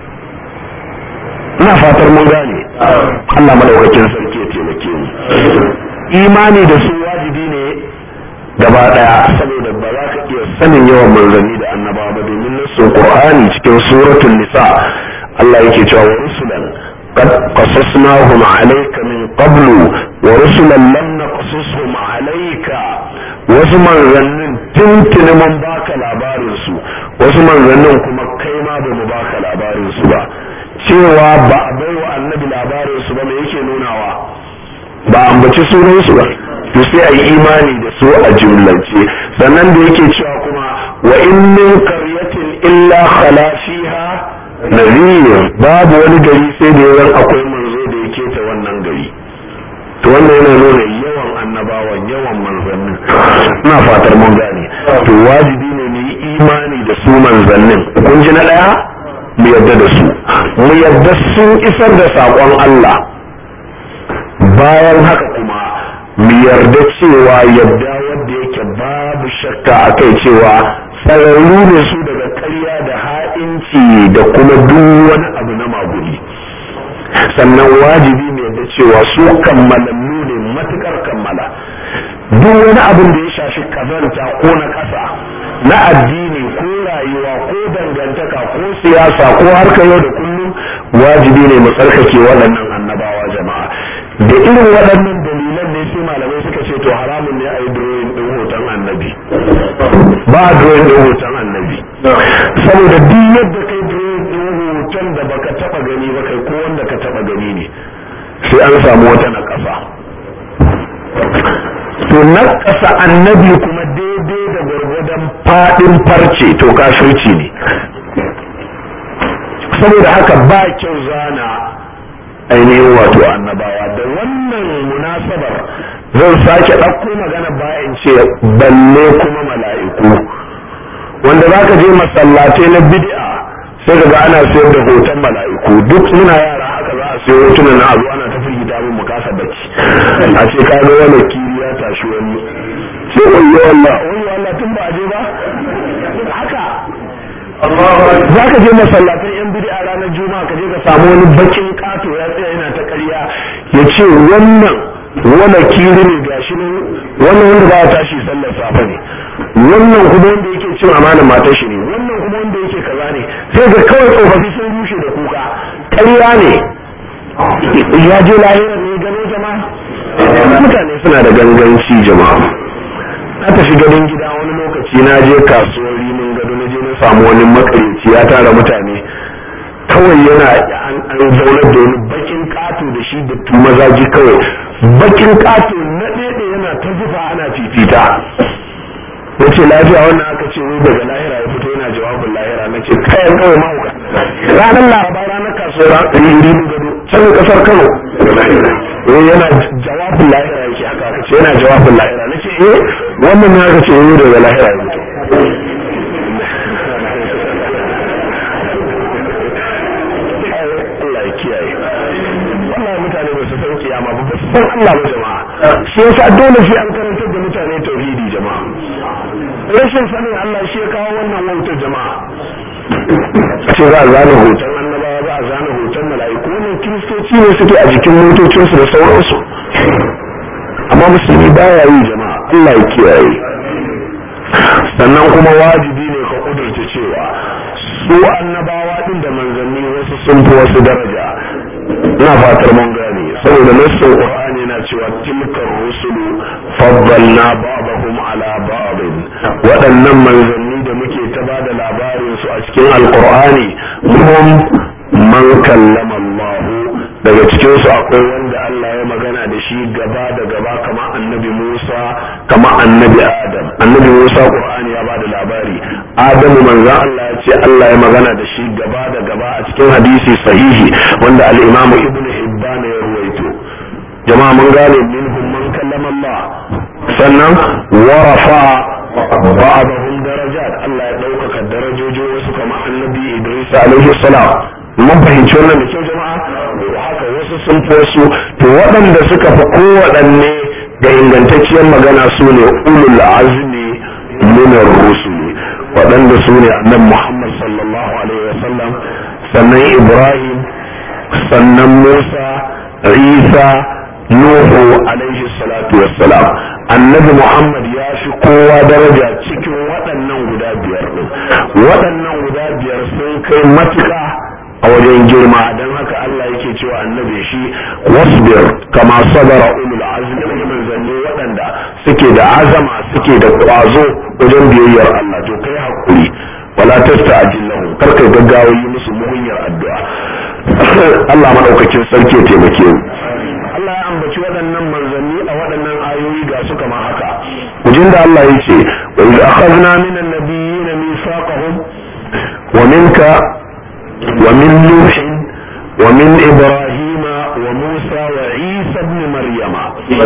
ina fatar mun gane Allah madaukakin sarki ya taimake mu imani da su wajibi ne gaba daya saboda ba za ka iya sanin yawan manzanni da annabawa ba domin nassin Qur'ani cikin suratul nisa Allah yake cewa wa rusulan قد قصصناهم عليك من قبل ورسلا لم نقصصهم عليك wasu manzannin tuntuni mun baka labarinsu wasu manzannin kuma kai ma ba mu baka labarinsu ba cewa ba a bai wa annabi labarinsu ba me yake nunawa ba ambaci sunansu ba to sai a yi imani da su a jumlance sannan da yake cewa kuma wa in min qaryatin illa khala fiha nadhir babu wani gari sai da yawan akwai manzo da yake ta wannan gari to wannan yana nuna yawan annabawan yawan manzannin ina fatar mun gane to wajibi ne mu yi imani da su manzannin kun ji na daya mu yadda da su mu yadda sun isar da saƙon Allah bayan haka kuma mu yarda cewa yadda wanda yake babu shakka a kai cewa tsararru ne su daga karya da ha'inci da kuma duk wani abu na maguri sannan wajibi ne da cewa su kammalallu ne matukar kammala duk wani abin da ya shafi kazanta ko na ƙasa na addini ko rayuwa ko dangantaka ko siyasa ko harkar yau da kullum wajibi ne mu tsarkake waɗannan annabawa jama'a da irin waɗannan dalilan ne sai malamai suka ce to haramun ne a yi drawing ɗin hoton annabi ba a drawing ɗin hoton annabi saboda duk yadda kai drawing ɗin hoton da baka taɓa gani ba kai ko wanda ka taɓa gani ne sai an samu wata na ƙasa to na ƙasa annabi kuma daidai da gwargwadon faɗin farce to kafirci ne saboda haka ba kyau zana ainihin wato annabawa da wannan munasabar zan sake ɗauko magana bayan ce balle kuma mala'iku wanda za ka je masallatai na bid'a sai ka ga ana sayar da hoton mala'iku duk muna yara haka za a sayo hotunan na abu ana ta abin mu kasa bacci a ce ka ga wani kiri ya tashi wani sai wani Allah wani Allah tun ba a je ba haka za ka je masallatan yan bidi a ranar juma'a ka je ka samu wani bakin kato ya tsaya yana ta ƙarya ya ce wannan wani kiri ne gashi nan wannan wanda ba ya tashi sallar safe ne wannan kuma wanda yake cin amanar matar shi ne wannan kuma wanda yake kaza ne sai ga kawai tsofaffi sun rushe da kuka ƙarya ne ya je lahira ne gano jama'a mutane suna da ganganci jama'a na tafi gadon gida wani lokaci na je kasuwar rimin gado na je na samu wani makarici ya tara mutane kawai yana an zaunar da wani bakin kato da shi da mazaji kawai bakin kato na ɗaya yana ta zufa ana fifita na ce lafiya wannan aka ce wai daga lahira ya fito yana jawabin lahira na ce kayan kawai mahauka ranar laraba ranar kasuwar rimin gado can kasar kano eh yana jawabin lahira yake haka aka ce yana jawabin lahira na ce eh wannan ne aka ce eh daga lahira ya fito Allah ya kiyaye wallahi mutane ba su san kiyama ba ba su san Allah ba jama'a shi yasa dole sai an karantar da mutane tauhidi jama'a rashin sanin Allah shi ya kawo wannan wautar jama'a ce za a zana hoton annabawa za a zana hoton mala'iku wannan kiristoci ne suke a jikin motocinsu da sauransu amma musulmi baya yi jama'a Allah ya kiyaye sannan kuma wajibi ne ka kudurta cewa su annabawa din da manzanni wasu sun fi wasu daraja ina fatar mun gane saboda nassin qur'ani yana cewa tilkar rusulu faddalna ba'dahum ala ba'd waɗannan manzanni da muke ta bada labarin su a cikin alqur'ani hum man kallama Allah daga cikin su akwai wanda Allah ya magana da shi gaba da gaba kamar annabi Musa kamar annabi Adam annabi Musa Qur'ani ya bada labari Adamu manzon Allah ya ce Allah ya magana da shi gaba da gaba a cikin hadisi sahihi wanda al-Imam Ibn Hibban ya ruwaito jama'a mun gane minhum man kallama Allah sannan wa rafa ba'dahum darajat Allah ya ɗaukaka darajoji wasu kamar annabi Idris alaihi salam mun fahimci wannan da kyau jama'a haka wasu sun fi wasu to waɗanda suka fi kowaɗanne da ingantacciyar magana su ne ulul azmi min rusuli waɗanda su ne annabi Muhammad sallallahu alaihi wasallam sannan Ibrahim sannan Musa Isa Nuhu alaihi salatu wassalam annabi Muhammad ya fi kowa daraja cikin waɗannan guda biyar ɗin waɗannan guda biyar sun kai matuƙa a wajen girma don haka Allah yake cewa annabi shi wasbir kama sabara ulul azmi min manzanni waɗanda suke da azama suke da ƙwazo wajen biyayyar Allah to kai hakuri wala tasta'jil lahum kar kai gaggawa yi musu mugunyar addu'a Allah madaukakin sarki ya taimake mu Allah ya ambaci waɗannan manzanni a waɗannan ayoyi ga su kama haka kujin da Allah ya ce wa iz akhadna minan nabiyyin mithaqahum wa minka wa min nuh wa min ibrahim wa musa wa isa ibn maryama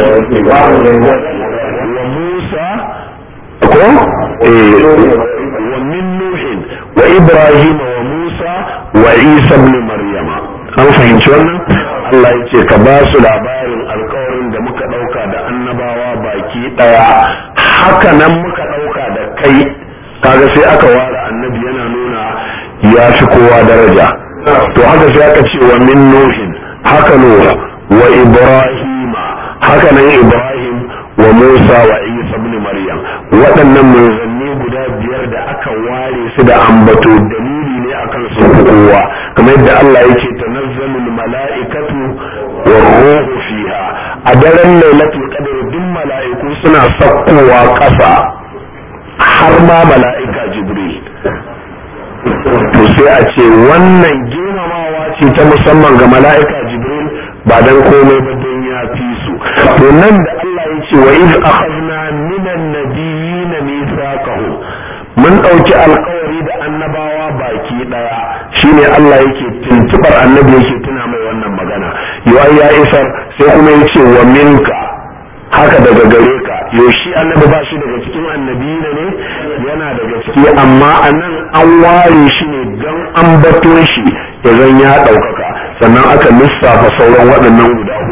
wa musa ko eh wa min nuh wa ibrahim wa musa wa isa ibn maryama an fahimci wannan Allah ya ce ka ba su labarin alkawarin da muka ɗauka da annabawa baki ɗaya haka nan muka ɗauka da kai kaga sai aka ware annabi yana nuna ya fi kowa daraja to haka sai aka ce wa min nuhin haka nuhu wa ibrahima haka nan ibrahim wa musa wa isa ibn maryam waɗannan manzanni guda biyar da aka ware su da ambato dalili ne akan su kowa kamar yadda Allah yake tanazzalul mala'ikatu wa ruhu fiha a daren lailatul qadr duk mala'iku suna sakkowa ƙasa har ma mala'ika jibril to sai a ce wannan girmamawa ce ta musamman ga mala'ika jibril ba dan komai ba don ya fi su to nan da Allah ya ce wa iz akhadna minan nabiyyin mithaqahum mun dauki alkawari da annabawa baki daya shine Allah yake tuntubar annabi yake tuna mai wannan magana yawa ya isar sai kuma yace wa minka haka daga gare ka yaushe annabi ba shi daga cikin annabi ne yana daga ciki amma anan an ware shi ne don an bato shi ya zan ya ɗaukaka sannan aka lissafa sauran waɗannan guda hudu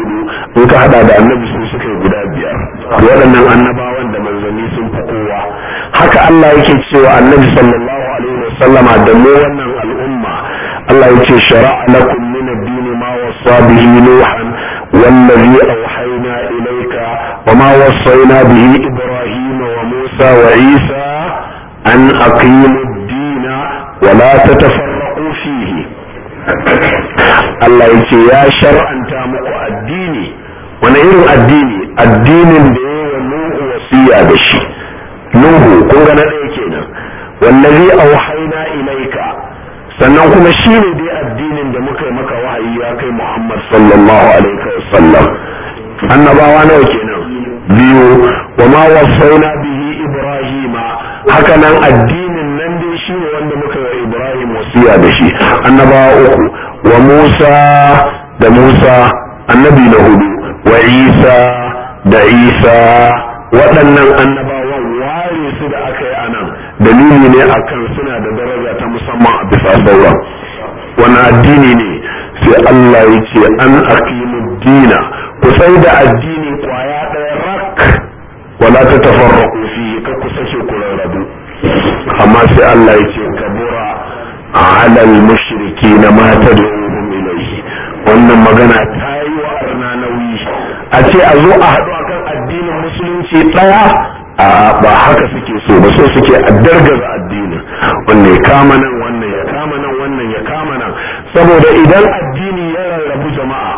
in ka hada da annabi su suka yi guda biyar waɗannan annabawan da manzanni sun fi kowa haka Allah yake cewa annabi sallallahu alaihi wasallama da mu wannan al'umma Allah yake shara'a lakum min ad-din ma wasa bihi nuhan wallazi awhayna ilayka wa ma wassayna bihi ibrahim wa musa wa isa an aqimu ad-din wa la tatafarraqu fihi Allah yake ya shar'anta muku addini wani irin addini addinin da ya wa nuhu wasiya da shi nuhu kun ga na ɗaya kenan wallazi auhayna ilaika sannan kuma shi ne dai addinin da muka yi maka wahayi ya kai muhammad sallallahu alaihi wasallam annabawa nawa kenan biyu wa ma wasaina bihi ibrahima haka nan addinin nan dai shi ne wanda muka yi wa ibrahim wasiya da shi annabawa uku wa musa da musa annabi na hudu wa isa da isa waɗannan annabawan ware su da aka yi anan dalili ne akan suna da daraja ta musamman a bisa sauran wani addini ne sai Allah ya ce an aqimu dina ku sai da addini kwaya ɗaya rak wala ta tafarraqu fi ka ku sake ku rarrabu amma sai Allah ya ce kabura ala al-mushrikeena ma tad'uhum ilayhi wannan magana ta yi wa arna nauyi a ce a zo a haɗu akan addinin musulunci ɗaya a ba haka suke so ba so suke a dargaza addinin wannan ya kama nan wannan ya kama nan wannan ya kama nan saboda idan addini ya rarrabu jama'a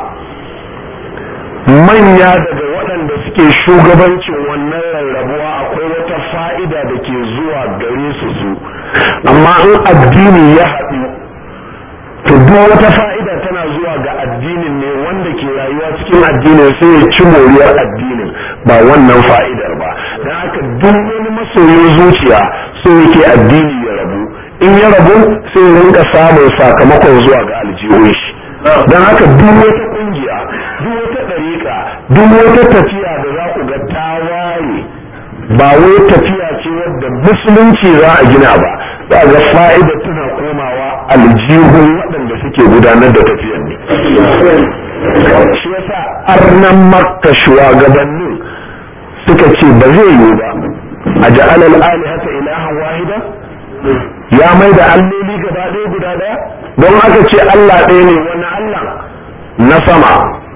manya daga waɗanda suke shugabancin wannan rarrabuwa akwai wata fa'ida da ke zuwa gare su su amma in addini ya haɗu to duk wata fa'ida tana zuwa ga addinin ne wanda ke rayuwa cikin addinin sai ya ci moriyar addinin ba wannan fa'idar ba don haka duk wani masoyin zuciya so yake addini ya rabu in ya rabu sai ya rinka samun sakamakon zuwa ga aljihun shi don haka duk wata kungiya duk wata ɗariƙa duk wata tafiya da za ku ga ta waye ba wai tafiya ce wadda musulunci za a gina ba za ga fa'ida tana komawa aljihun waɗanda suke gudanar da tafiyan ne shi yasa arnan makka shugabannin suka ce ba zai yiwu ba a ja'alal alihata ilahan wahida ya mai da alloli gaba ɗaya guda ɗaya don haka ce Allah ɗaya ne wani Allah na sama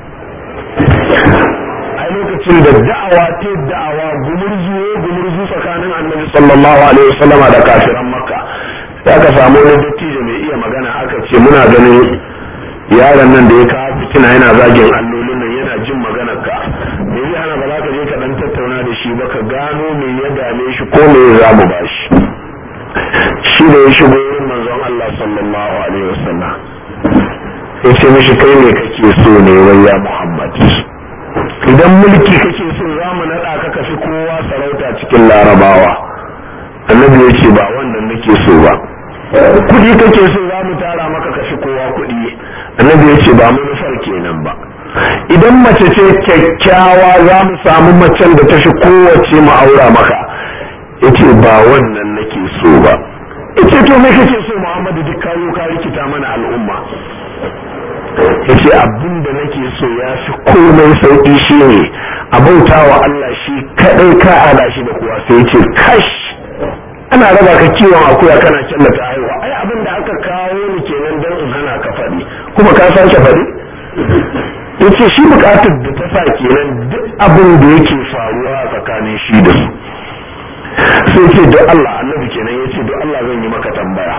a lokacin da da'awa ta da'awa gumurzu gumurzu tsakanin annabi sallallahu alaihi wasallama da kafiran makka sai aka samu wani dattijo mai iya magana aka ce muna ganin yaron nan da ya kawo fitina yana zagin allolin nan yana jin maganar ka me zai hana ba za ka je ka dan tattauna da shi ba ka gano me ya dame shi ko me za mu ba shi shi da ya shigo wurin manzon Allah sallallahu alaihi wasallam ya ce mishi kai ne kake so ne wai ya Muhammad idan mulki kake so za mu naɗa ka kafi kowa sarauta cikin larabawa annabi ya ce ba wannan nake so ba kuɗi kake so za mu tara maka kafi kowa kuɗi annabi ya ce ba manufar kenan ba idan mace ce kyakkyawa za mu samu macen da ta fi kowace mu aura maka ya ce ba wannan nake so ba ya ce to me kake so muhammadu duk kayo ka rikita mana al'umma ya ce abin da nake so ya fi komai sauƙi shi ne a bauta wa Allah shi kaɗai ka ada shi da kuwa sai ce kash ana raba ka kiwon akuya kana kyalla ta haihuwa ai abin da aka kawo ni kenan don in hana ka faɗi kuma ka sake faɗi ya ce shi buƙatar da ta sa kenan duk abin da yake faruwa a tsakanin shi da su sai ce don Allah annabi kenan ya ce don Allah zan yi maka tambaya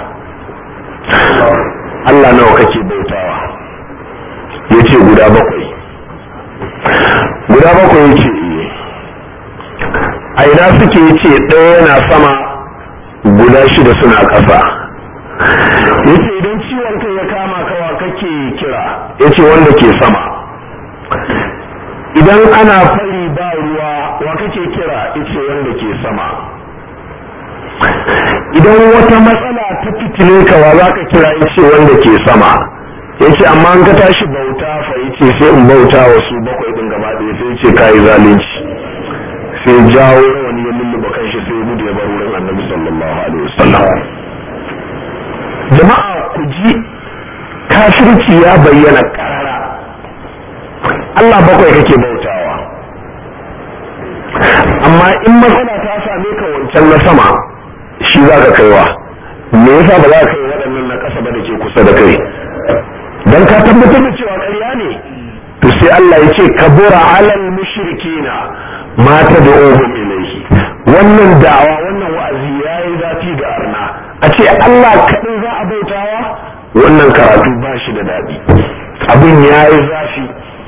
Allah nawa kake bautawa ya ce guda bakwai guda bakwai ya ce a ina suke ya ce ɗaya yana sama guda shida suna ƙasa ya ce idan ciwon kai ya kama kawa kake kira ya ce wanda ke sama idan ana fari ba ruwa wa kake kira ya ce wanda ke sama idan wata matsala ta fitile ka wa za ka kira ya ce wanda ke sama yace amma an ka tashi bauta fa yace sai in bauta wa su bakwai din gaba ɗaya sai yace kai zalunci sai jawo wani ya lulluba kanshi sai gudu ya bar wurin annabi sallallahu alaihi wasallam jama'a ku ji kafirci ya bayyana karara Allah bakwai kake bautawa amma in matsala ta same ka wancan na sama shi za ka kaiwa me yasa ba za ka kai waɗannan na ƙasa ba da ke kusa da kai dan ka tabbatar da cewa ƙarya ne to sai Allah ya ce kabura alal mushrikina ma tad'uhum ilayhi wannan da'awa wannan wa'azi yayi zafi ga arna a ce Allah kaɗai za a bautawa wannan karatu ba shi da daɗi abin yayi zafi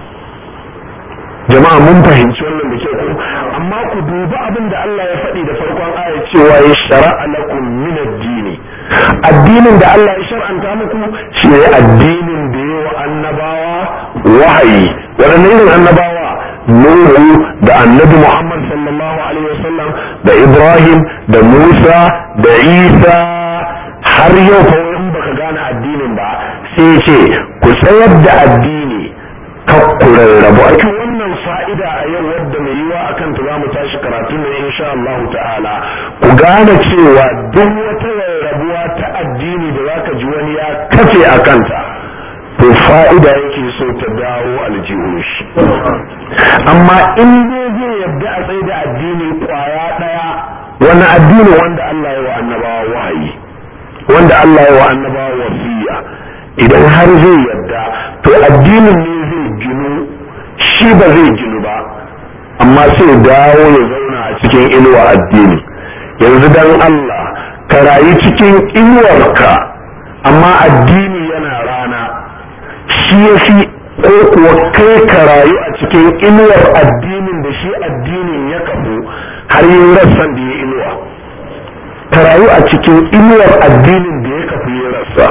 jama'a mun fahimci wannan da ke ku amma ku dubi abin da Allah ya faɗi da farkon aya cewa ya shara'a lakum min ad-dini addinin da Allah ya shar'anta muku shi ne addinin da ya wa annabawa wahayi waɗanne irin annabawa Nuhu da annabi Muhammad sallallahu alaihi wasallam da Ibrahim da Musa da Isa har yau fa in baka gane addinin ba sai ce ku tsayar da addini kakku rarrabu a wannan fa'ida a yau wadda mai yiwa akan ta za mu tashi karatu ne insha Allah ta'ala ku gane cewa duk wata rarrabuwa ta addini da zaka ji wani ya kafe a kanta to fa'ida yake so ta dawo aljihun shi amma in dai zai yadda a tsaye da addini kwaya daya wani addini wanda Allah ya wa annabawa wahayi wanda Allah ya wa annabawa wasiya idan har zai yadda to addinin ne zai ginu shi ba zai ginu ba amma sai dawo ya zauna a cikin inuwa addini yanzu dan Allah ka rayu cikin inuwarka amma addini yana rana shi ya fi ko kuwa kai ka rayu a cikin inuwar addinin da shi addinin ya kafu har yin rassan da ya inuwa ka rayu a cikin inuwar addinin da ya kafu ya rassa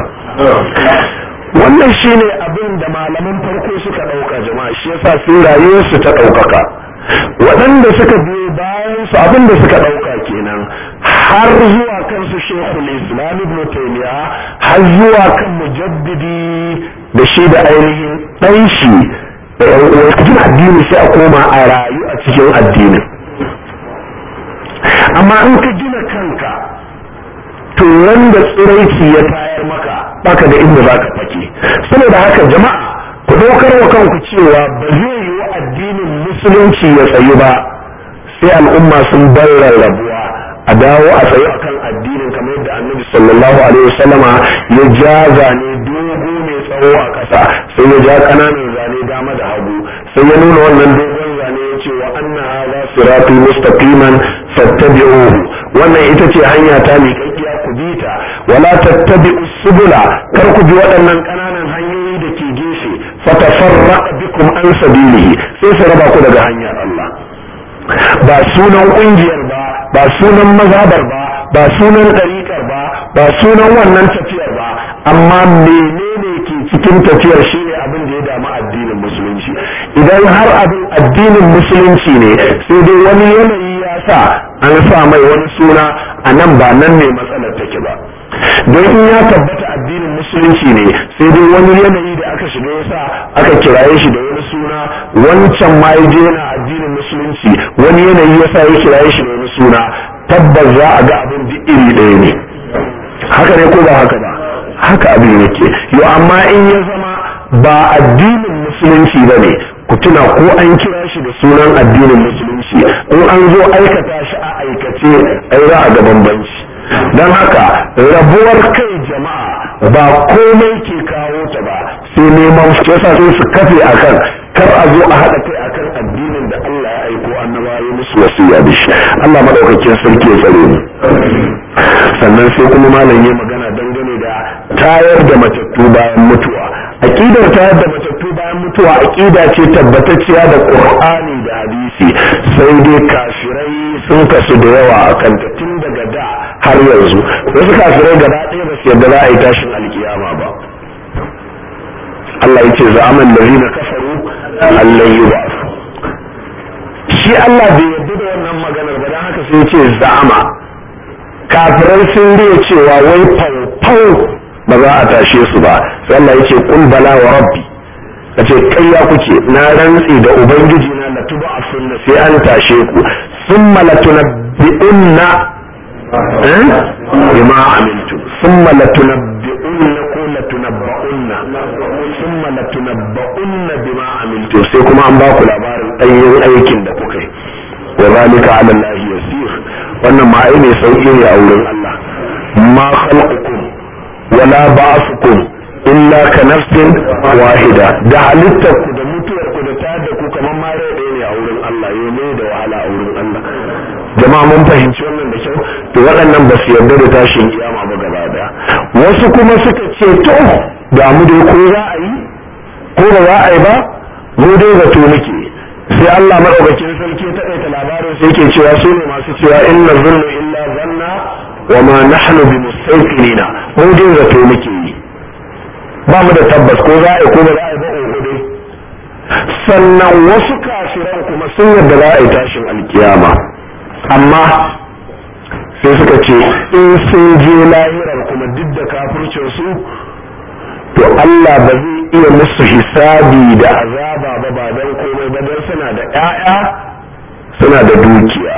wannan shine abin da malaman farko suka ɗauka jama'a shi yasa sai rayuwarsu ta ɗaukaka waɗanda suka biyo bayan su abin da suka ɗauka kenan har zuwa kan su shekul islam ibn taymiya har zuwa kan mujaddidi da shi da ainihin ɗan shi da yan uwa cikin addini sai a koma a rayu a cikin addinin amma in ka gina kanka to wanda tsiraici ya tayar maka baka da inda za ka fake saboda haka jama'a ku ɗaukar wa kanku cewa ba zai yi wa addinin musulunci ya tsayu ba sai al'umma sun bar rarrabuwa a dawo a tsayu akan addinin kamar yadda annabi sallallahu alaihi wasallama ya ja zane dogo mai tsawo a ƙasa sai ya ja ƙananan zane dama da hagu sai ya nuna wannan dogon zane ya ce wa anna hadha sirati mustaqiman fattabi'uhu wannan ita ce hanya ta miƙaƙƙiya ku bi ta wala tattabi'u subula kar ku bi waɗannan ƙananan hanyoyi da ke gefe fatafarraqa bikum an sabilihi sai su raba ku daga hanyar Allah ba sunan ƙungiyar ba ba sunan mazhabar ba ba sunan ɗariƙar ba ba sunan wannan tafiyar ba amma menene ke cikin tafiyar shine abin da ya damu addinin musulunci idan har abin addinin musulunci ne sai dai wani yanayi ya sa an sa mai wani suna a nan ba nan ne matsalar take ba don in ya tabbata addinin musulunci ne sai dai wani yanayi da aka shiga yasa aka kiraye shi da wani suna wancan ma ya je yana addinin musulunci wani yanayi yasa ya kiraye shi da wani suna tabbas za a ga abin duk iri ɗaya ne haka ne ko ba haka ba haka abin yake yo amma in ya zama ba addinin musulunci ba ne ku tuna ko an kira shi da sunan addinin musulunci in an zo aikata shi a aikace ai za a ga bambanci don haka rabuwar kai jama'a ba komai ke kawo ta ba sai neman yasa sai su kafe akan kar a zo a haɗa kai akan addinin da Allah ya aiko annaba ya musu wasiya da shi Allah madaukakin sarki ya tsare mu sannan sai kuma malam ya magana dangane da tayar da matattu bayan mutuwa aqidar tayar da matattu bayan mutuwa aqida ce tabbatacciya da Qur'ani da hadisi sai dai kafirai sun kasu da yawa akan ta tun daga da har yanzu wasu kafirai gaba ɗaya ba su yadda za a yi tashin alkiyama ba Allah ya ce za'aman lazina kafaru Allah yi ba shi Allah bai yarda da wannan maganar ba don haka sai ya ce za'ama kafirai sun riya cewa wai faufau ba za a tashe su ba sai Allah ya ce kul bala wa rabbi ka ce ƙarya kuke na rantsi da ubangiji na la tuba sunna sai an tashe ku summa la tunabbi'unna bima amiltu summa la tunabbi'unna ko la latunabba'unna thumma latunabba'unna bima amiltu sai kuma an ba ku labarin ɗanyen aikin da kuka yi wa zalika ala Allah yasir wannan ma ai ne sauki ne a wurin Allah ma khalqukum wala ba'thukum illa ka nafsin wahida da halittar ku da mutuwar ku da tada ku kamar ma rai ɗaya ne a wurin Allah yau ne da wahala a wurin Allah jama'a mun fahimci wannan da kyau to waɗannan ba su yarda da tashin kiyama ba gaba daya wasu kuma suka ce to da mu dai ko za a yi ko ba za a yi ba mu dai zato muke sai Allah madaukakin sarki ta ɗaita labarin sai yake cewa su ne masu cewa inna zulmu illa zanna wa ma nahnu bi mustaqilina mu dai zato muke yi ba mu da tabbas ko za a yi ko ba za a yi ba oho dai sannan wasu kafiran kuma sun yarda za a yi tashin alkiyama amma sai suka ce in sun je lahirar kuma duk da kafircin su to Allah ba zai iya musu hisabi da azaba ba ba don komai ba don suna da ƴaƴa suna da dukiya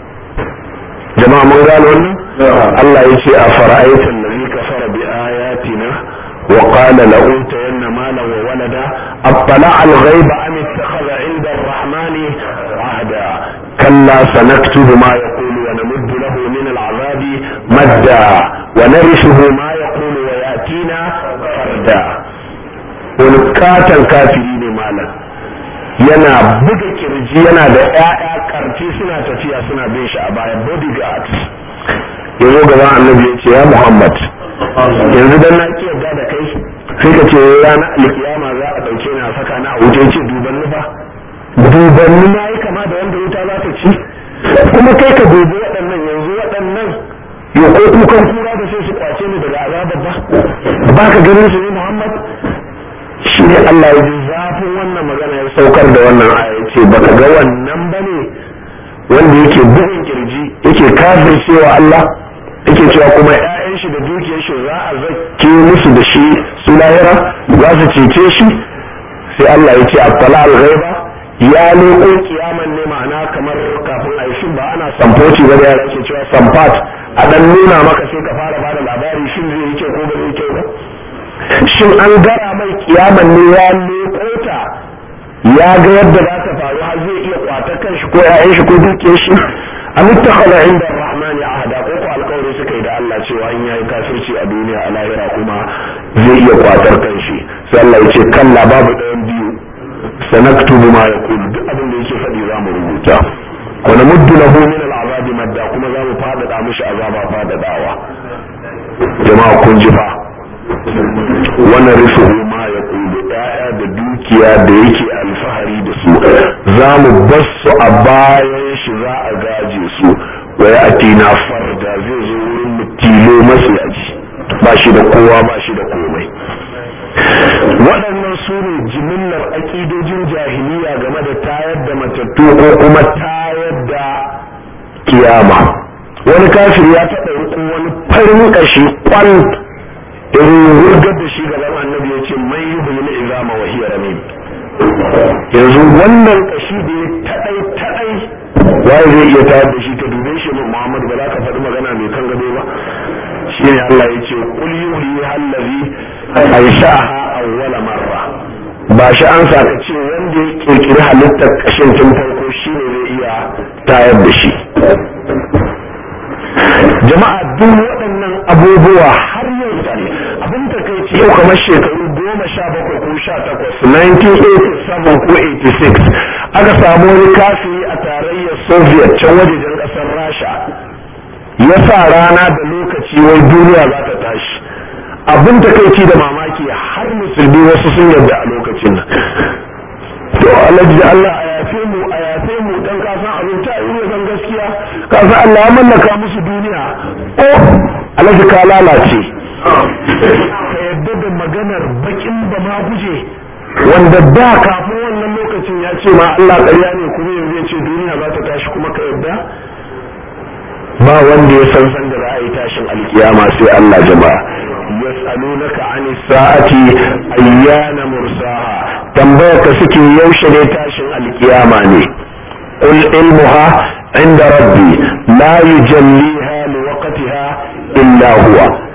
jama'a mun gano wannan Allah ya ce a fara'aitan da zai kafara bi ayatina wa qala la utayanna malan wa walada attala al-ghaiba am ittakhadha 'inda ar-rahmani ahda kalla sanaktubu ma yaqulu wa namuddu lahu min al-'adhabi madda wa narithuhu ma yaqulu wa yatina farda wani katon kafiri ne malam yana buga kirji yana da ƴaƴa karfi suna tafiya suna bin shi a baya bodyguard ya zo gaban annabi ya ce ya muhammad yanzu dan na ki yarda da kai sai ka ce ranar alkiyama za a ɗauke ni a saka na a wuce ce duban ni ba duban ni na yi kama da wanda wuta za ta ci kuma kai ka dubi waɗannan yanzu waɗannan yau ko kukan kura da sai su kwace ni daga azabar ba ba ka ganin su ne muhammad shi ne Allah ya ji zafin wannan magana ya saukar da wannan aya ce baka ga wannan bane wanda yake bugun kirji yake kafin cewa Allah yake cewa kuma ƴaƴan shi da dukiyar shi za a zake musu da shi su lahira za su cece shi sai Allah ya ce attala al-ghaiba ya leko kiyaman ne ma'ana kamar kafin a yi ba ana samfoci ba da yara ke cewa samfat a dan nuna maka sai ka fara bada labari shin zai yi kyau ko ba zai yi kyau ba shin an gara mai kiyaman ne ya leko ta ya ga yadda za ta faru har zai iya kwatar kanshi ko ƴaƴan shi ko dukiyar shi am ittakhadha inda ar-rahmani ahada ko ko alƙawari suka yi da Allah cewa in yayi kafirci a duniya a lahira kuma zai iya kwatar kanshi sai Allah ya ce kalla babu ɗayan biyu sanaktubu ma yaqulu duk abin da yake faɗi za mu rubuta wa namuddu lahu min al-azabi madda kuma za mu fadada mishi azaba fadadawa jama'a kun ji fa wannan risuhu ma ya kulu ɗaya da dukiya da yake alfahari da su za mu bar su a bayan shi za a gaje su wa ya atina farda zai zo wurin mu tilo matsiyaci ba shi da kowa ba shi da komai waɗannan su ne jimillar aƙidojin jahiliya game da tayar da matattu ko kuma tayar da kiyama wani kafir ya taɓa riko wani farin ƙashi kwal irin wurgar da shi gaban annabi ya ce mai yi hulun izama wa hiya ramim yanzu wannan kashi da ya taɗai taɗai waye zai iya tayar da shi ka dube shi min muhammadu ba za ka faɗi magana mai kan gado ba shi ne allah ya ce kul yuhi hallazi aisha'aha awwala marra ba shi an sa ka ce wanda ya kirkiri halittar kashin tun farko shi ne zai iya tayar da shi jama'a duk waɗannan abubuwa har yau ne abin ta kai ce yau kamar shekaru goma sha bakwai ko sha takwas 1987 ko 86 aka samu wani kafiri a tarayyar soviet can wajejen ƙasar rasha ya sa rana da lokaci wai duniya za ta tashi abin ta kai da mamaki har musulmi wasu sun yarda a lokacin nan to alhaji Allah a yafe mu a yafe mu dan ka san abin ta yi san gaskiya ka san Allah ya mallaka musu duniya o alhaji ka lalace ka yadda da maganar bakin ba ma guje wanda da kafin wannan lokacin ya ce ma Allah ƙarya ne kuma yanzu ya ce duniya za ta tashi kuma ka yadda ba wanda ya san san da za a yi tashin alkiyama sai Allah jama'a yas'alunaka 'ani sa'ati ayyana mursaha tambayar ka suke yaushe ne tashin alkiyama ne qul ilmuha inda rabbi la yujalliha liwaqtiha illa huwa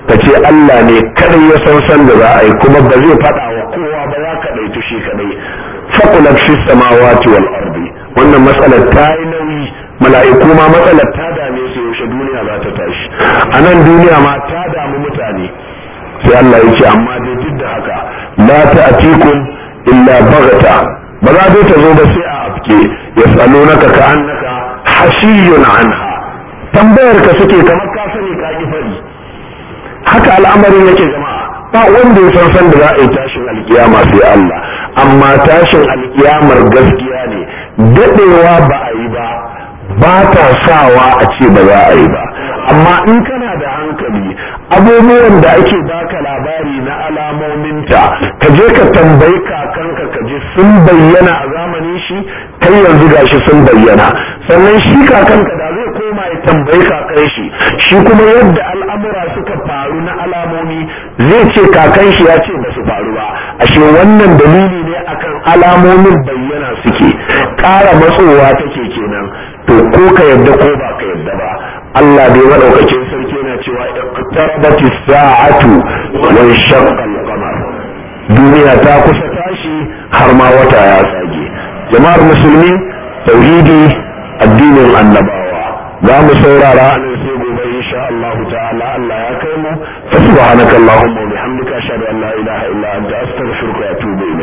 ka ce Allah ne kadai ya san san da za a yi kuma ba zai faɗa wa kowa ba ya kadai tushe kadai faqulat fi samawati wal ardi wannan matsalar ta yi nauyi mala'iku ma matsalar ta dame su yaushe duniya za ta tashi a nan duniya ma ta damu mutane sai Allah ya ce amma dai duk da haka la ta'tikum illa baghta ba za ta zo ba sai a afke yas'alunaka ka'annaka hashiyun anha tambayar ka suke kamar ka sani ka ki fari haka al'amarin yake jama'a ba wanda ya san san da za a yi tashin alkiyama sai Allah amma tashin alkiyamar gaskiya ne dadewa ba a yi ba ba ta sawa a ce ba za a yi ba amma in kana da hankali abubuwan da ake baka labari na alamominta ka je ka tambayi kakanka ka je sun bayyana a zamanin shi kai yanzu gashi sun bayyana sannan shi kakanka da zai koma ya tambayi kakan shi shi kuma yadda al'amura suka faru na alamomi zai ce kakan shi ya ce ba su faru ba ashe wannan dalili ne akan alamomin bayyana suke ƙara matsowa take kenan to ko ka yadda ko ba ka yadda ba Allah dai madaukakin sarki yana cewa iqtarabati sa'atu wa shaqqa al-qamar duniya ta kusa tashi har ma wata ya tsage jama'ar musulmi tauhidi addinin annabawa za mu saurara a nan sai gobe insha Allah ta'ala Allah ya kai mu fa subhanaka allahumma wa bihamdika ashhadu an la ilaha illa anta astaghfiruka wa atubu ilayk